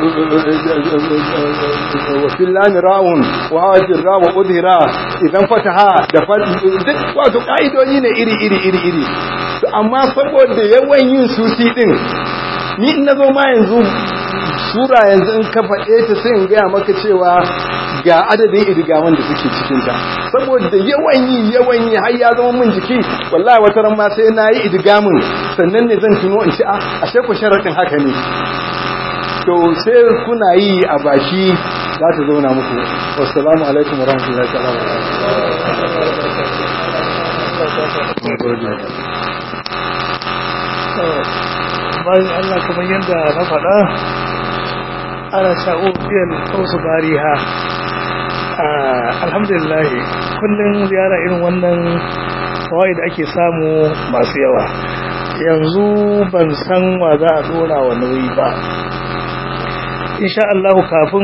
wafin lami ra'un wawajin rawa udhira idan fataha da duk wato ƙa'idoji ne iri-iri-iri amma saboda yawan yin susi din ni in na zo ma yanzu sura yanzu in ka faɗe ta sai in gaya maka cewa ga adadin idigaman da suke cikinta saboda yawan yi yawan yi har ya zama min jiki wallahi wata ran ma sai na yi idigamin sannan ne zan tuno in ci a ashe ku sharaɗin haka ne to sai kuna yi a baki za ta zauna muku wassalamu alaikum wa rahmatullahi ta'ala bayan Allah kamar yadda na faɗa ana sha'o biyan wasu bariha alhamdulillah kullum ziyara irin wannan kawai da ake samu masu yawa yanzu ban san wa za a dora wa nauyi ba insha Allah kafin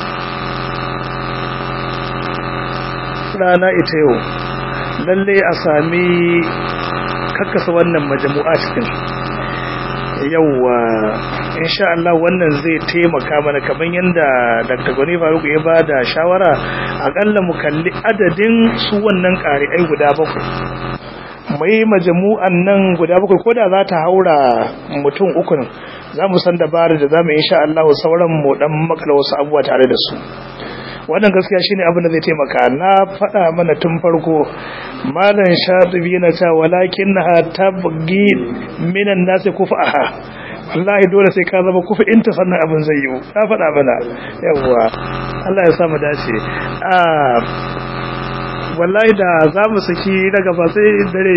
rana ita yau lalle a sami kakkasa wannan majamu'a cikin yauwa insha Allah wannan zai taimaka mana kamar yadda Dr. Gani Faruk ya ba da shawara akalla mu kalli adadin su wannan ƙari'ai guda bakwai mai majamu'an nan guda bakwai ko da za ta haura mutum uku za mu san dabarar da za mu insha Allah sauran mu dan makala wasu abubuwa tare da su wannan gaskiya shine abin da zai taimaka na faɗa mana tun farko malam shatibi yana cewa walakinnaha tabghi minan nasi kufaha wallahi dole sai ka zama kufa inta sannan abin zai yi na faɗa mana yawa Allah ya samu dace a wallahi da za mu saki daga ba sai dare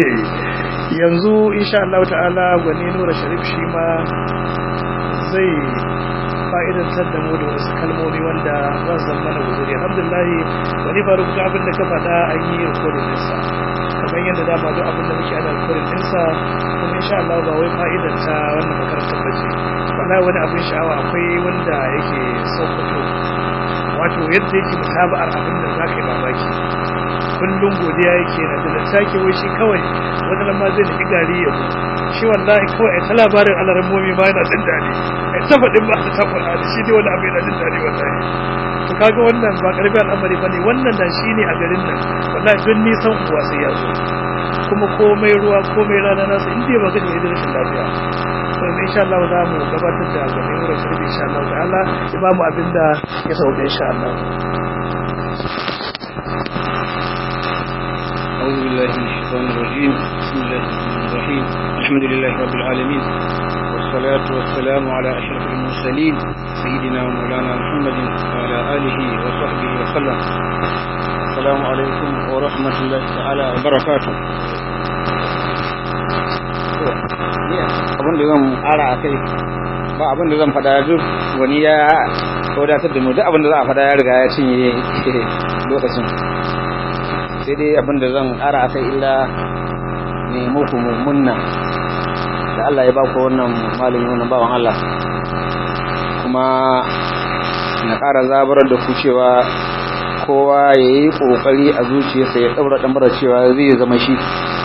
yanzu insha Allah ta'ala gwani nura sharif shi ma zai fa'idantar da mu da wasu kalmomi wanda za su zama na guzuri alhamdulillah wani ba rubuta abin da ka faɗa an yi rikodin ɗinsa kamar yadda dama duk abin da muke ana rikodin ɗinsa kuma insha Allah ba wai fa'idan ta wannan makarantar ba ce wallahi wani abin sha'awa akwai wanda yake sokoto wato yadda yake mutaba'ar abin da za ka yi mamaki kullum godiya yake na da sake wai shi kawai wani lamma zai nufi gari ya shi wallahi kawai ta labarin alarin momi ma yana jin daɗi ai ta faɗin ba ta faɗa da shi ne wani abu yana jin daɗi wallahi to kaga wannan ba karbi al'amari bane wannan da shi ne a garin nan wallahi don nisan uwa sai ya zo kuma komai ruwa komai rana nasu in dai ba gani da rashin lafiya to insha Allah za mu gabatar da gwamnati wurin shirbi insha Allah ta'ala ya ba mu abin da ya sauke insha Allah أعوذ بالله من الشيطان الرجيم بسم الله الرحمن الرحيم الحمد لله رب العالمين والصلاة والسلام على أشرف المرسلين سيدنا ومولانا محمد وعلى آله وصحبه وسلم السلام عليكم ورحمة الله تعالى وبركاته abin da zan ƙara a kai ba abin da zan faɗa duk wani ya wadatar da mu duk abin da za a faɗa ya riga ya cinye lokacin sai dai abin da zan ƙara a kai illa ne muku mummunna da Allah ya ba ku wannan malami wannan bawan Allah kuma na ƙara zabarar da ku cewa kowa ya yi ƙoƙari a zuciyarsa ya ɗaura ɗambara cewa zai zama shi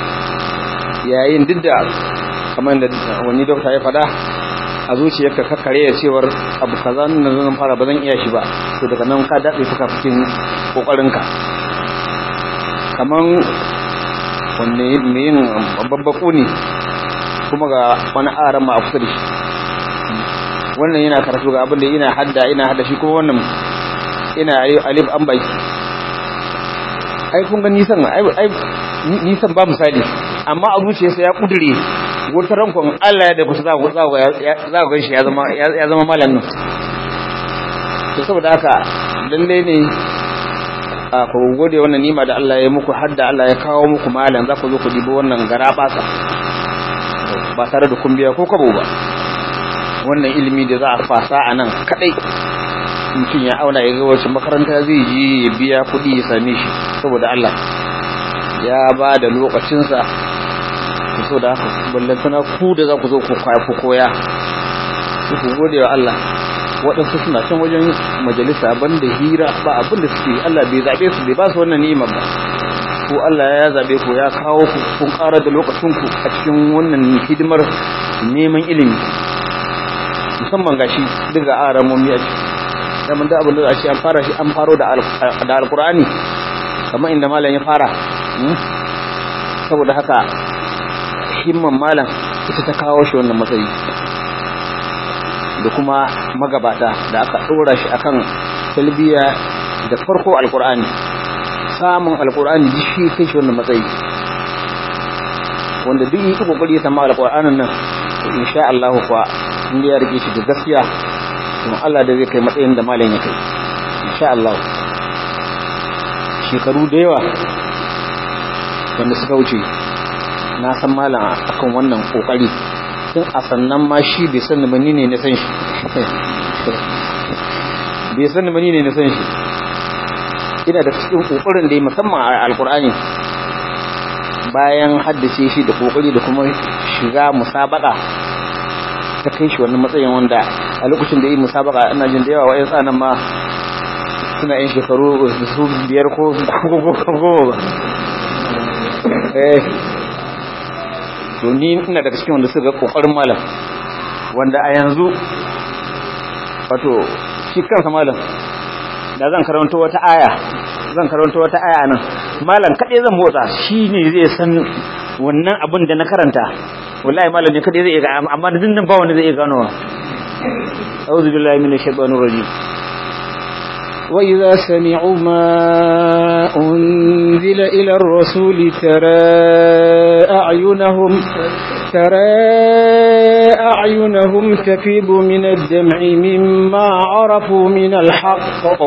yayin duk da kamar da wani dokta ya faɗa a zuciyarka kakkare ya cewar abu kaza nan zan fara ba zan iya shi ba to daga nan ka daɗe suka cikin ƙoƙarinka kaman wanne mai yin babbaku ne kuma ga wani aran ma a kusa da shi wannan yana karatu ga abinda ina hadda ina hadda shi kuma wannan ina alif an baki ai kun ga nisan ai nisan ba misali amma a zuciyarsa ya kudure wata rankon Allah ya da kusa za ku za ku shi ya zama ya zama malam nan to saboda haka lalle ne a ku gode wannan nima da Allah ya muku har da Allah ya kawo muku malam za ku zo ku dibo wannan gara basa ba tare da kun biya ko kabo ba wannan ilimi da za a fasa a nan kadai mutum ya auna ya ga wacce makaranta zai je ya biya kuɗi ya same shi saboda Allah ya ba da lokacinsa ku so da haka ballantana ku da za ku zo ku koya ku gode wa Allah waɗansu suna can wajen majalisa banda hira ba abin da suke Allah bai zaɓe su bai ba su wannan ni'ima ba ko Allah ya zaɓe ku ya kawo ku kun ƙara da lokacinku a cikin wannan hidimar neman ilimi musamman gashi daga aramomi a ciki daman da abin da za a ce an fara shi an faro da alkur'ani kamar inda malam ya fara saboda haka himman malam ita ta kawo shi wannan matsayi da kuma magabata da aka ɗora shi akan talbiya da farko alkur'ani samun alkur'ani duk shi kai shi wannan matsayi wanda duk yi kokari ya samu alkur'anin nan insha Allah kuwa in ya rike shi da gaskiya kuma Allah da zai kai matsayin da malam ya kai insha Allah shekaru da yawa wanda suka wuce na san malam akan wannan kokari tun a sannan ma shi bai san mani ne na san shi bai san mani ne na san shi ina da cikin kokarin da ya musamman a alkur'ani bayan haddace shi da kokari da kuma shiga musabaka ta kai shi wannan matsayin wanda a lokacin da yi musabaka ina jin da yawa wa'yan tsanan ma suna yin shekaru su biyar ko goma ba eh to ni ina daga cikin wanda suka kokarin malam wanda a yanzu wato shi kansa malam da zan karanta wata aya zan karanta wata aya nan malam kaɗai zan motsa shi ne zai san wannan abin da na karanta wallahi malam ne kaɗai zai iya amma da dindin ba wani zai iya ganowa a'udhu billahi minash shaitanir rajim وإذا سمعوا ما أنزل إلى الرسول ترى أعينهم ترى أعينهم تفيض من الدمع مما عرفوا من الحق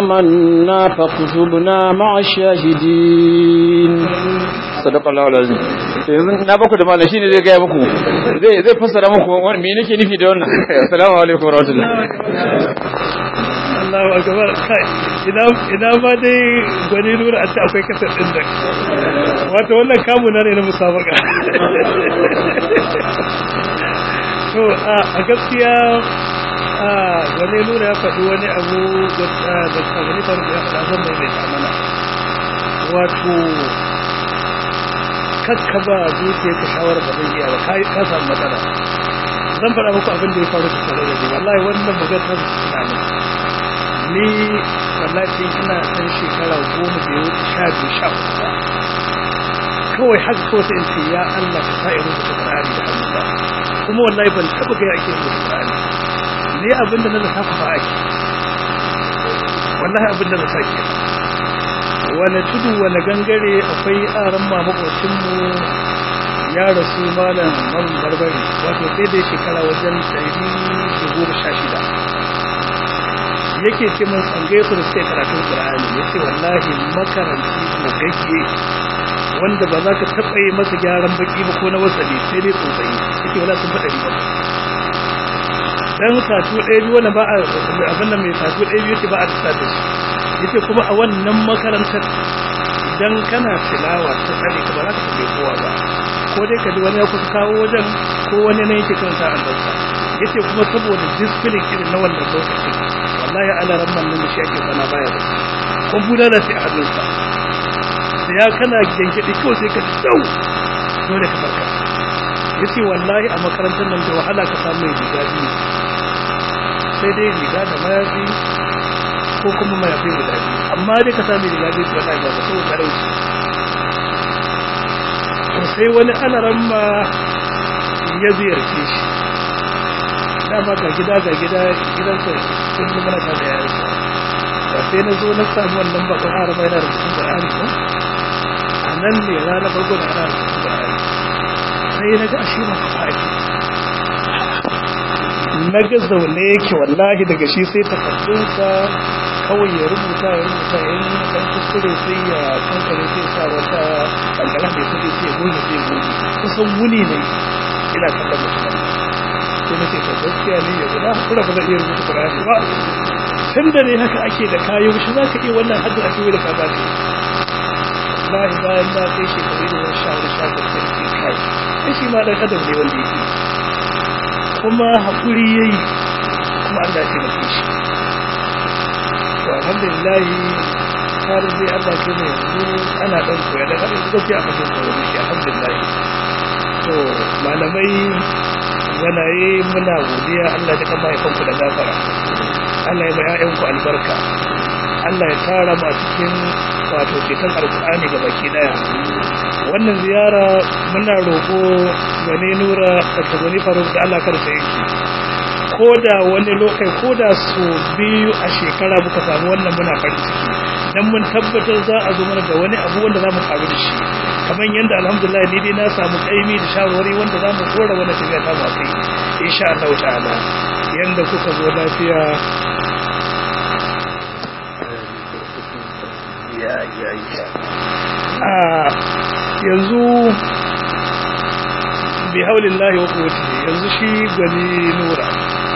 آمنا فاكتبنا مع الشاهدين sadaka Allah lazim yanzu na baku da malam shine zai gaya muku zai zai fassara muku wani me nake nufi da wannan assalamu alaikum warahmatullahi Allahu akbar kai ina ina ba dai gwani nura a ce akwai kasar din da wato wannan kamu na ne na musabaka to a gaskiya a gwani nura ya faɗi wani abu da kamar faru ya faɗa zan mai mai mana wato kakka ba zuciya ka shawara ba zai iya ba ka samu matsala zan faɗa muku abin da ya faru da tare da ni wallahi wannan maganar suna ne ni wallahi ina ɗan shekara goma da ya wuce sha biyu sha uku ba kawai haka kawai sai in ce ya Allah ka sa irin da Qur'ani da hannu ba kuma wallahi ban taɓa ga ake yin Qur'ani ne abin da na zaka fa ake wallahi abin da na sake wani tudu wani gangare akwai aran mamakocinmu ya rasu malam man barbari wato sai dai shekara wajen ɗari da goma sha shida yake ce mun tsangaye su da suke karatun ƙur'ani ya ce wallahi makaranci ko gagge wanda ba za ka taɓa yi masa gyaran baki ba ko na wasali sai dai tsotsayi yake wala sun faɗa ba dan satu ɗaya biyu wani ba a abin da mai satu ɗaya biyu ce ba a tasa da shi yace kuma a wannan makarantar idan kana tilawa ta tsare ka ba za ka tambaye kowa ba ko dai ka ji wani ya kusa kawo wajen ko wani ne yake karanta an dauka yace kuma saboda discipline irin na wannan lokacin wallahi ala ramman nan da shi ake sana baya da kun buda da shi a hannunsa da ya kana gengedi kawai sai ka ji dau dole ka farka yace wallahi a makarantar nan da wahala ka samu mai riga biyu sai dai riga da mayafi ko kuma mayafi guda biyu amma dai ka sami riga biyu wallahi ba so talauci to sai wani alaran ma ya ziyarce shi dama ga gida ga gida gidansa sun yi mana da yayin ba sai na zo na samu wannan bakon arama yana da rubutun Qur'ani ko a nan ne ranar farko da ana rubutun Qur'ani sai na ga ashe ba ka ake na ga zaune yake wallahi daga shi sai takardunsa kawai ya rubuta ya rubuta ya yi dan kuskure sai ya kankare sai sa wata kankara mai kudi sai goge sai goge kusan wuni ne ina kallon mutum sai na ce to gaskiya ne ya guda kura ba zai iya rubuta Qur'ani ba tun da ne haka ake da kayo shi za ka iya wannan hadda ake yi da ka ba wallahi bayan na kai shekaru da wani shawar shafin sai ke kai sai shi ma dan adam ne wanda yake kuma haƙuri ya yi kuma Allah ya taimake shi to alhamdulillah har dai Allah ke mai yanzu ana ɗan koya da haɗin gaskiya a mutum koyo da shi alhamdulillah to malamai gwanaye muna godiya Allah ya kama haifanku da gafara Allah ya mai ‘ya'yanku albarka Allah ya tara mu a cikin wato ceton alkur'ani ga baki daya wannan ziyara muna roƙo gane nura da gani faruk da Allah karsa yake ko da wani lokai ko da su biyu a shekara muka samu wannan muna farin ciki dan mun tabbatar za a zo mana da wani abu wanda za mu karu da shi kamar yadda alhamdulillah ni dai na samu kaimi da shawarwari wanda za mu kora wani tafiya ta mu kai insha Allah ta'ala yanda kuka zo lafiya ya ya ya a yanzu bi haulillahi wa quwwatihi yanzu shi gani nura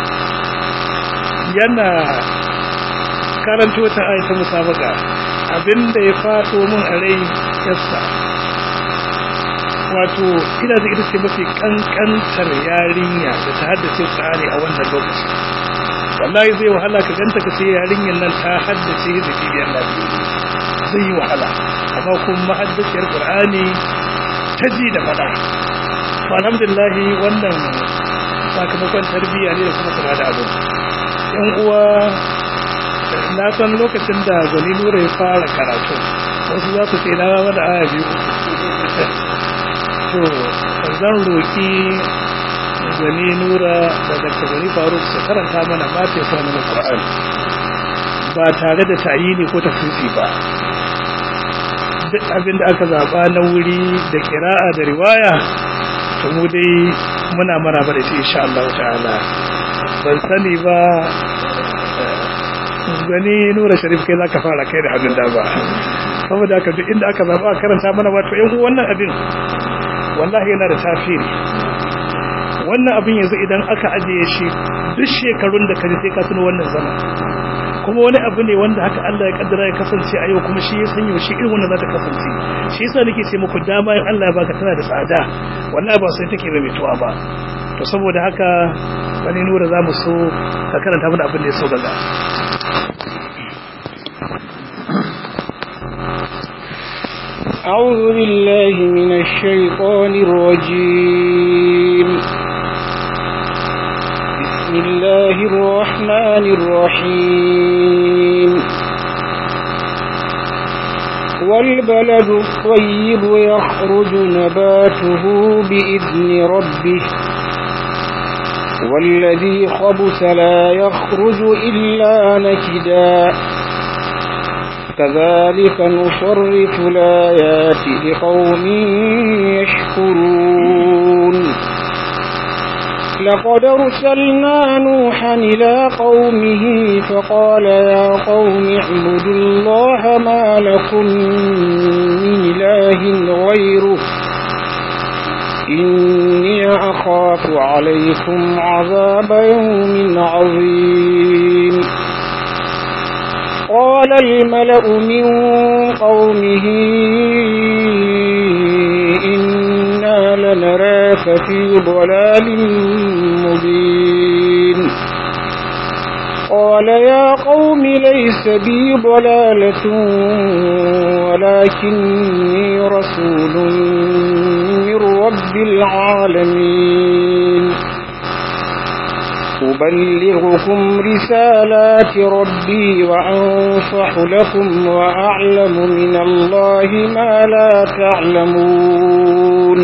yana karanto ta ayata musabaka abinda ya fado min a rai yassa wato ina da ita ce mafi kankantar yarinya da ta haddace Qur'ani a wannan lokaci wallahi zai wahala ka ganta ka ce yarinyar nan ta haddace da bibiyar lafiya zai yi wahala amma kuma mahaddaciyar Qur'ani ta ji da fada to alhamdulillah wannan sakamakon tarbiyya ne da kuma kula da abu yan uwa na san lokacin da gwani nura ya fara karatu wasu za su ce na rama da aya biyu to zan roƙi gwani nura da dr gwani faruk su karanta mana ba ta sa mana ƙwar'an ba tare da tayini ko tafsiri ba duk abin da aka zaɓa na wuri da kira'a da riwaya to mu dai muna maraba da shi insha Allah ta'ala ban sani ba gani nura sharif kai zaka fara kai da hannun dama saboda haka duk inda aka zaba karanta mana wato yan wannan abin wallahi yana da tasiri wannan abin yanzu idan aka ajiye shi duk shekarun da kaje sai ka tuno wannan zaman kuma wani abu ne wanda haka Allah ya kaddara ya kasance a yau kuma shi ya san yaushe irin wannan za ta kasance shi yasa nake ce muku dama in Allah ya baka tana da tsada wallahi ba sai take mai tuwa ba to saboda haka wani nura za mu so ka karanta mana abin da ya so daga أعوذ بالله من الشيطان الرجيم بسم الله الرحمن الرحيم والبلد الطيب يخرج نباته بإذن ربه والذي خبث لا يخرج إلا نكدا كذلك نصرف الآيات لقوم يشكرون لقد أرسلنا نوحا إلى قومه فقال يا قوم اعبدوا الله ما لكم من إله غيره إني أخاف عليكم عذاب يوم عظيم قال الملأ من قومه إنا لنراك في ضلال مبين قال يا قوم ليس بي ضلالة ولكني رسول من رب العالمين أبلغكم رسالات ربي وأنصح لكم وأعلم من الله ما لا تعلمون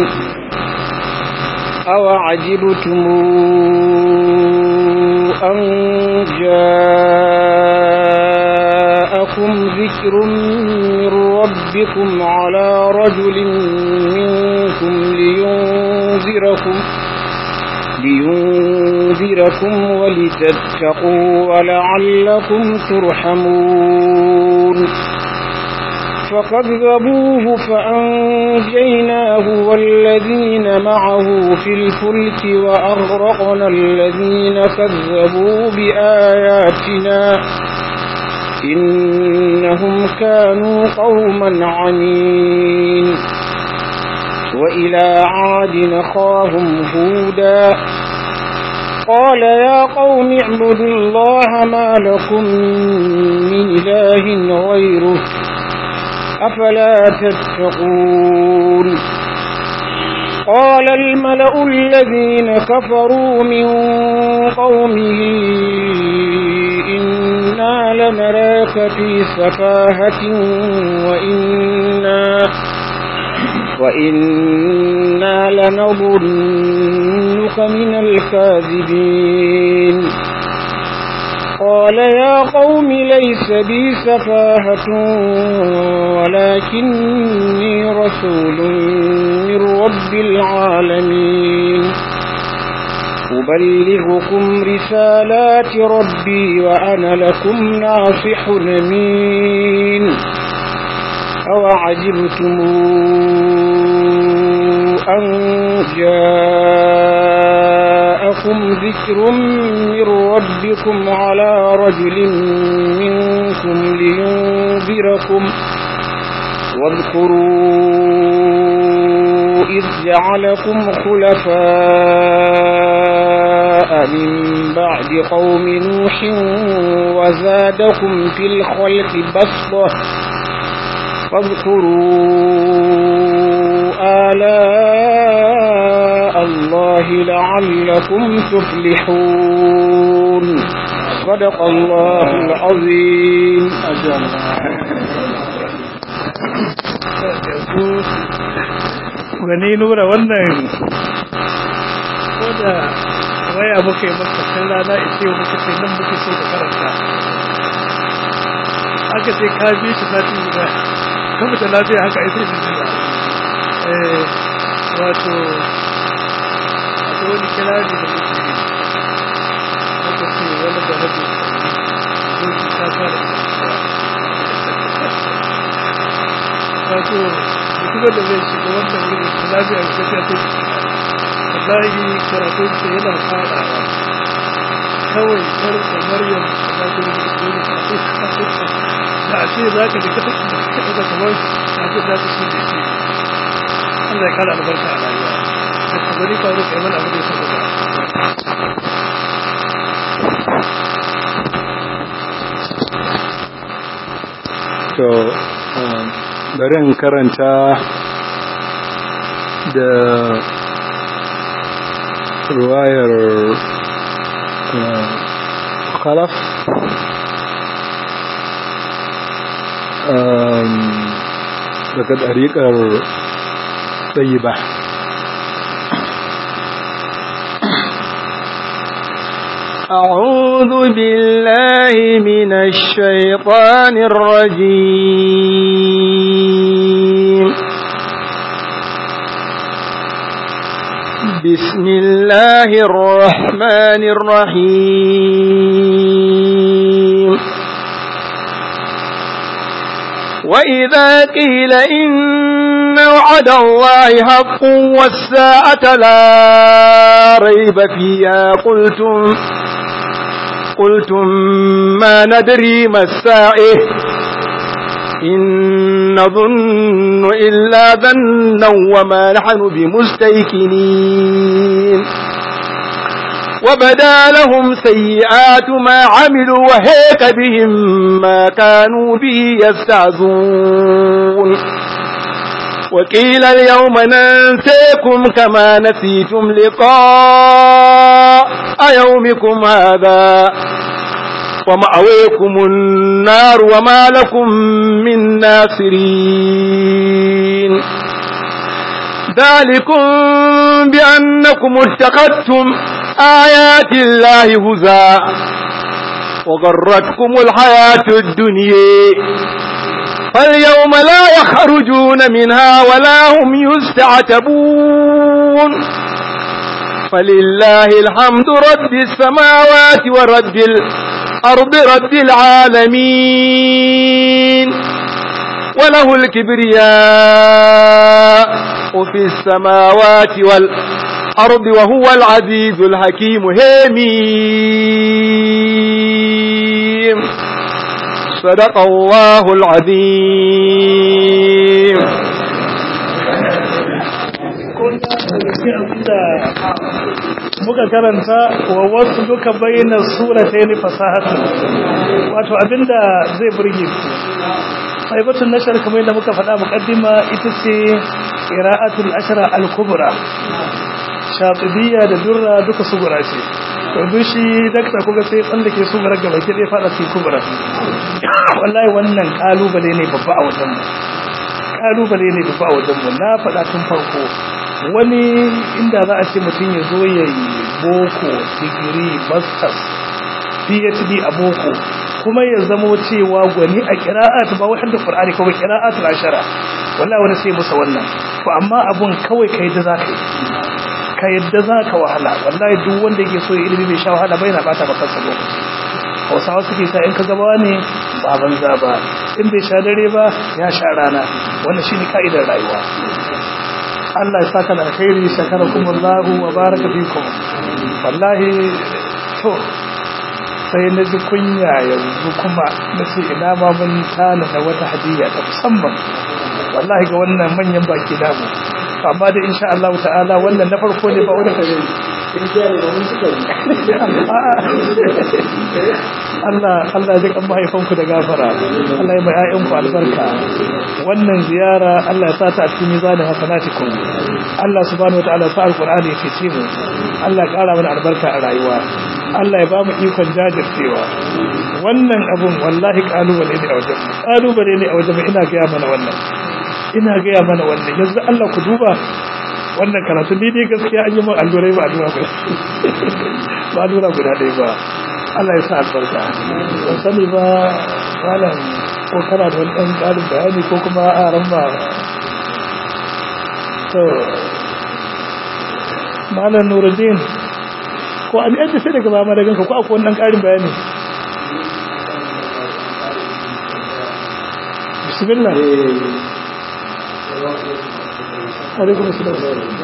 أوعجبتم أن جاءكم ذكر من ربكم على رجل منكم لينذركم لينذركم ولتتقوا ولعلكم ترحمون فكذبوه فأنجيناه والذين معه في الفلك وأغرقنا الذين كذبوا بآياتنا إنهم كانوا قوما عمين وإلى عاد نخاهم هودا قال يا قوم اعبدوا الله ما لكم من إله غيره أفلا تتقون قال الملأ الذين كفروا من قومه إنا لنراك في سفاهة وإنا وإنا لنظنك من الكاذبين قال يا قوم ليس بي سفاهة ولكني رسول من رب العالمين أبلغكم رسالات ربي وأنا لكم ناصح أمين أوعجبتم أن جاءكم ذكر من ربكم على رجل منكم لينذركم واذكروا إذ جعلكم خلفاء من بعد قوم نوح وزادكم في الخلق بسطة فاذكروا آلاء الله لعلكم تفلحون صدق الله العظيم gani nura wannan ko da waya muka yi maka kan rana ita muka ce nan muke so ka karanta aka ce ka bi shi sati guda kan mutu lafiya haka ita ne jiya eh wato akwai wani kirari da muke yi aka ce wani da rabu doki ta fara wato mutumin da zai shiga wannan wurin da lafiya da tafiya ta wallahi karatun sa yana fadawa kawai kar da maryam da ta yi da a ce za ka ji kasa da kamar a ce za ta shi da shi Allah ya kara albarka a rayuwa da kabari faru kai mana abu da ya saba to bari in karanta da ruwayar khalaf daga ɗariƙar ɗayi ba أعوذ بالله من الشيطان الرجيم بسم الله الرحمن الرحيم وإذا قيل إن وعد الله حق والساعة لا ريب فيها قلتم قلتم ما ندري ما الساعة إن نظن إلا ظنا وما نحن بمستيقنين وبدا لهم سيئات ما عملوا وهيك بهم ما كانوا به يستعزون وقيل اليوم ننسيكم كما نسيتم لقاء يومكم هذا ومأويكم النار وما لكم من ناصرين ذلكم بأنكم اتخذتم آيات الله هزاء وغرتكم الحياة الدنيا فاليوم لا يخرجون منها ولا هم يستعتبون فلله الحمد رب السماوات ورب الأرض رب العالمين وله الكبرياء في السماوات والأرض وهو العزيز الحكيم هيمين صدق الله العظيم muka karanta wa wasu duka bayyana suratai ne fasahatu wato abinda zai burge ku aibatun nashar kamar yadda muka faɗa muƙaddima ita ce qira'atul ashra al-kubra shatibiyya da durra duka sugura ce to shi dakta kuga sai tsallake sugura gaba ke dai fada cikin kubra wallahi wannan kalubale ne babba a wajen mu kalubale ne babba a wajen mu na faɗa tun farko wani inda za a ce mutum ya zo ya yi boko digiri masters phd a boko kuma ya zamo cewa gwani a kira'at ba wai hadda qur'ani ko kira'at al-ashara wallahi wani sai musa wannan to amma abun kawai kai da zaka yi ka yadda zaka wahala wallahi duk wanda yake so ya ilimi bai sha wahala bai na bata maka kansa lokaci Hausawa suke sa in ka gaba ne ba banza ba in bai sha dare ba ya sha rana wannan shine ka'idar rayuwa Allah ya saka da alkhairi shakarakumullahu wa baraka fikum wallahi to sai na ji kunya yanzu kuma na ce ina ma mun tana da wata hadiyya ta musamman wallahi ga wannan manyan baki damu amma da insha Allah ta'ala wannan na farko ne ba wani kare Allah Allah ya kan mahaifanku da gafara Allah ya mai ayyanku albarka wannan ziyara Allah ya sa ta a cikin mizanin hasanatikum Allah subhanahu wataala sa alqur'ani ya fice mu Allah ya kara mana albarka a rayuwa Allah ya ba mu ikon jajircewa wannan abun wallahi kalubale ne a wajen mu kalubale ne a wajen mu ina ga mana wannan ina ga mana wannan yanzu Allah ku duba wannan karatu ni dai gaskiya an yi min allurai ba allura guda ba allura guda ɗaya ba Allah ya sa albarka ban sani ba malam ko kana da wani ɗan ƙarin bayani ko kuma a ran ba to malam nuruddin ko an yadda sai daga mama daga ko akwai wannan ƙarin bayani bismillah alaikum assalam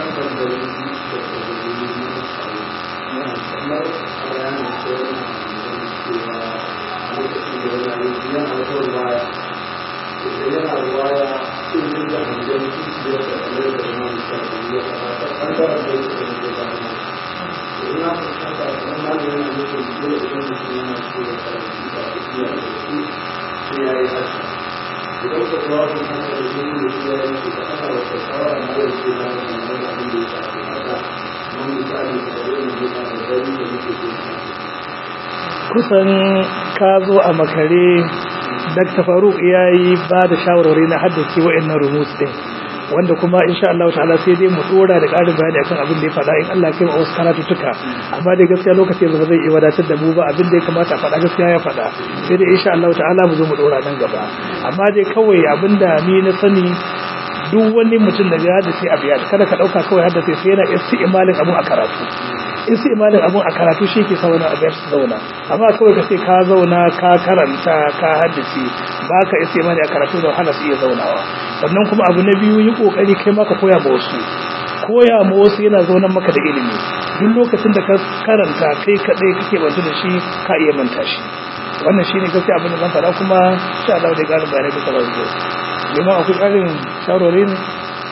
idan ka zuwa sun haka da shi ne shi ya yi shi ka ana wata shawara na yau ce na da wani abin da ya shafi haka mun misali da wani ne na da gari da muke ke kusan ka zo a makare Dr. Faruk ya yi ba da shawarwari na haddace wa'annan rumus din wanda kuma insha Allah ta'ala sai dai mu dora da ƙarin bayani akan abin da ya faɗa in Allah kai mu wasu karatutuka amma dai gaskiya lokaci ba zai iya wadatar da mu ba abin da ya kamata a faɗa gaskiya ya faɗa sai dai insha Allah ta'ala mu zo mu dora nan gaba amma dai kawai abin da ni na sani duk wani mutum da ya haddace a biya kada ka ɗauka kawai haddace sai yana isti'malin abun a karatu isti'malin abun a karatu shi ke sa wani abu ya zauna amma kawai ka ce ka zauna ka karanta ka haddace ba ka istimali a karatu da wahala su iya zaunawa sannan kuma abu na biyu yi kokari kai maka koya ma wasu koya ma wasu yana zaunan maka da ilimi duk lokacin da ka karanta kai kadai kake bantu da shi ka iya manta shi wannan shine gaskiya abin da zan faɗa kuma insha Allah da ƙarin bayanai duka za su zo liman akwai ƙarin shawarwari ne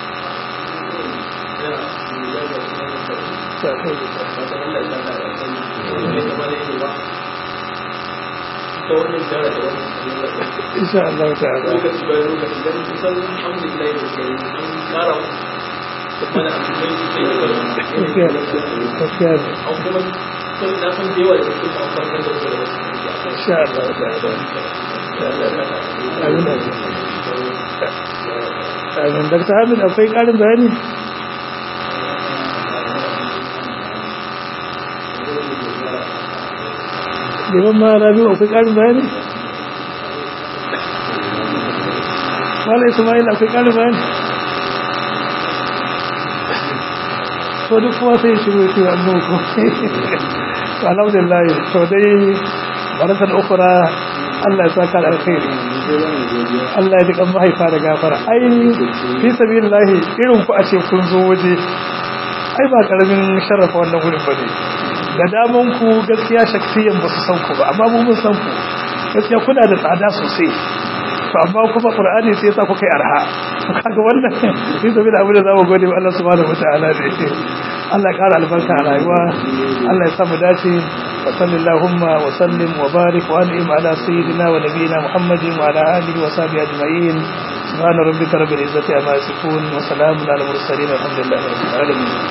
insha Allah ta'ala lokaci bayan lokaci don kusan alhamdulillah da ke an kara mana abinai sosai da gaskiya gaskiya ne an kuma sun na san da yawa da suke an farkar da kuma insha Allah ta'ala amin amin Dr. Hamid akwai ƙarin bayani liman ma rabi akwai ƙarin bayani wala ismail akwai ƙarin bayani to duk kuma sai shiru shi an muku alhamdulillah to dai baratan ukura Allah ya saka alkhairi Allah ya ji kan mahaifa da gafara ai fi sabilillahi irin ku a ce kun zo waje ai ba karamin sharafa wannan gurin bane da daman ku gaskiya shaksiyan ba su san ku ba amma mu mun san ku gaskiya kuna da tsada sosai to amma kuma qur'ani sai yasa kuka yi arha to kaga wannan sai saboda abin da zamu gode wa Allah subhanahu wataala ne Allah ya kara albarka a rayuwa Allah ya samu dace wa sallallahu wa sallim wa barik wa an'im ala sayyidina wa nabiyyina Muhammadin wa ala alihi wa sahbihi ajma'in subhana rabbika rabbil izzati amma yasifun wa salamun ala mursalin alhamdulillahi rabbil alamin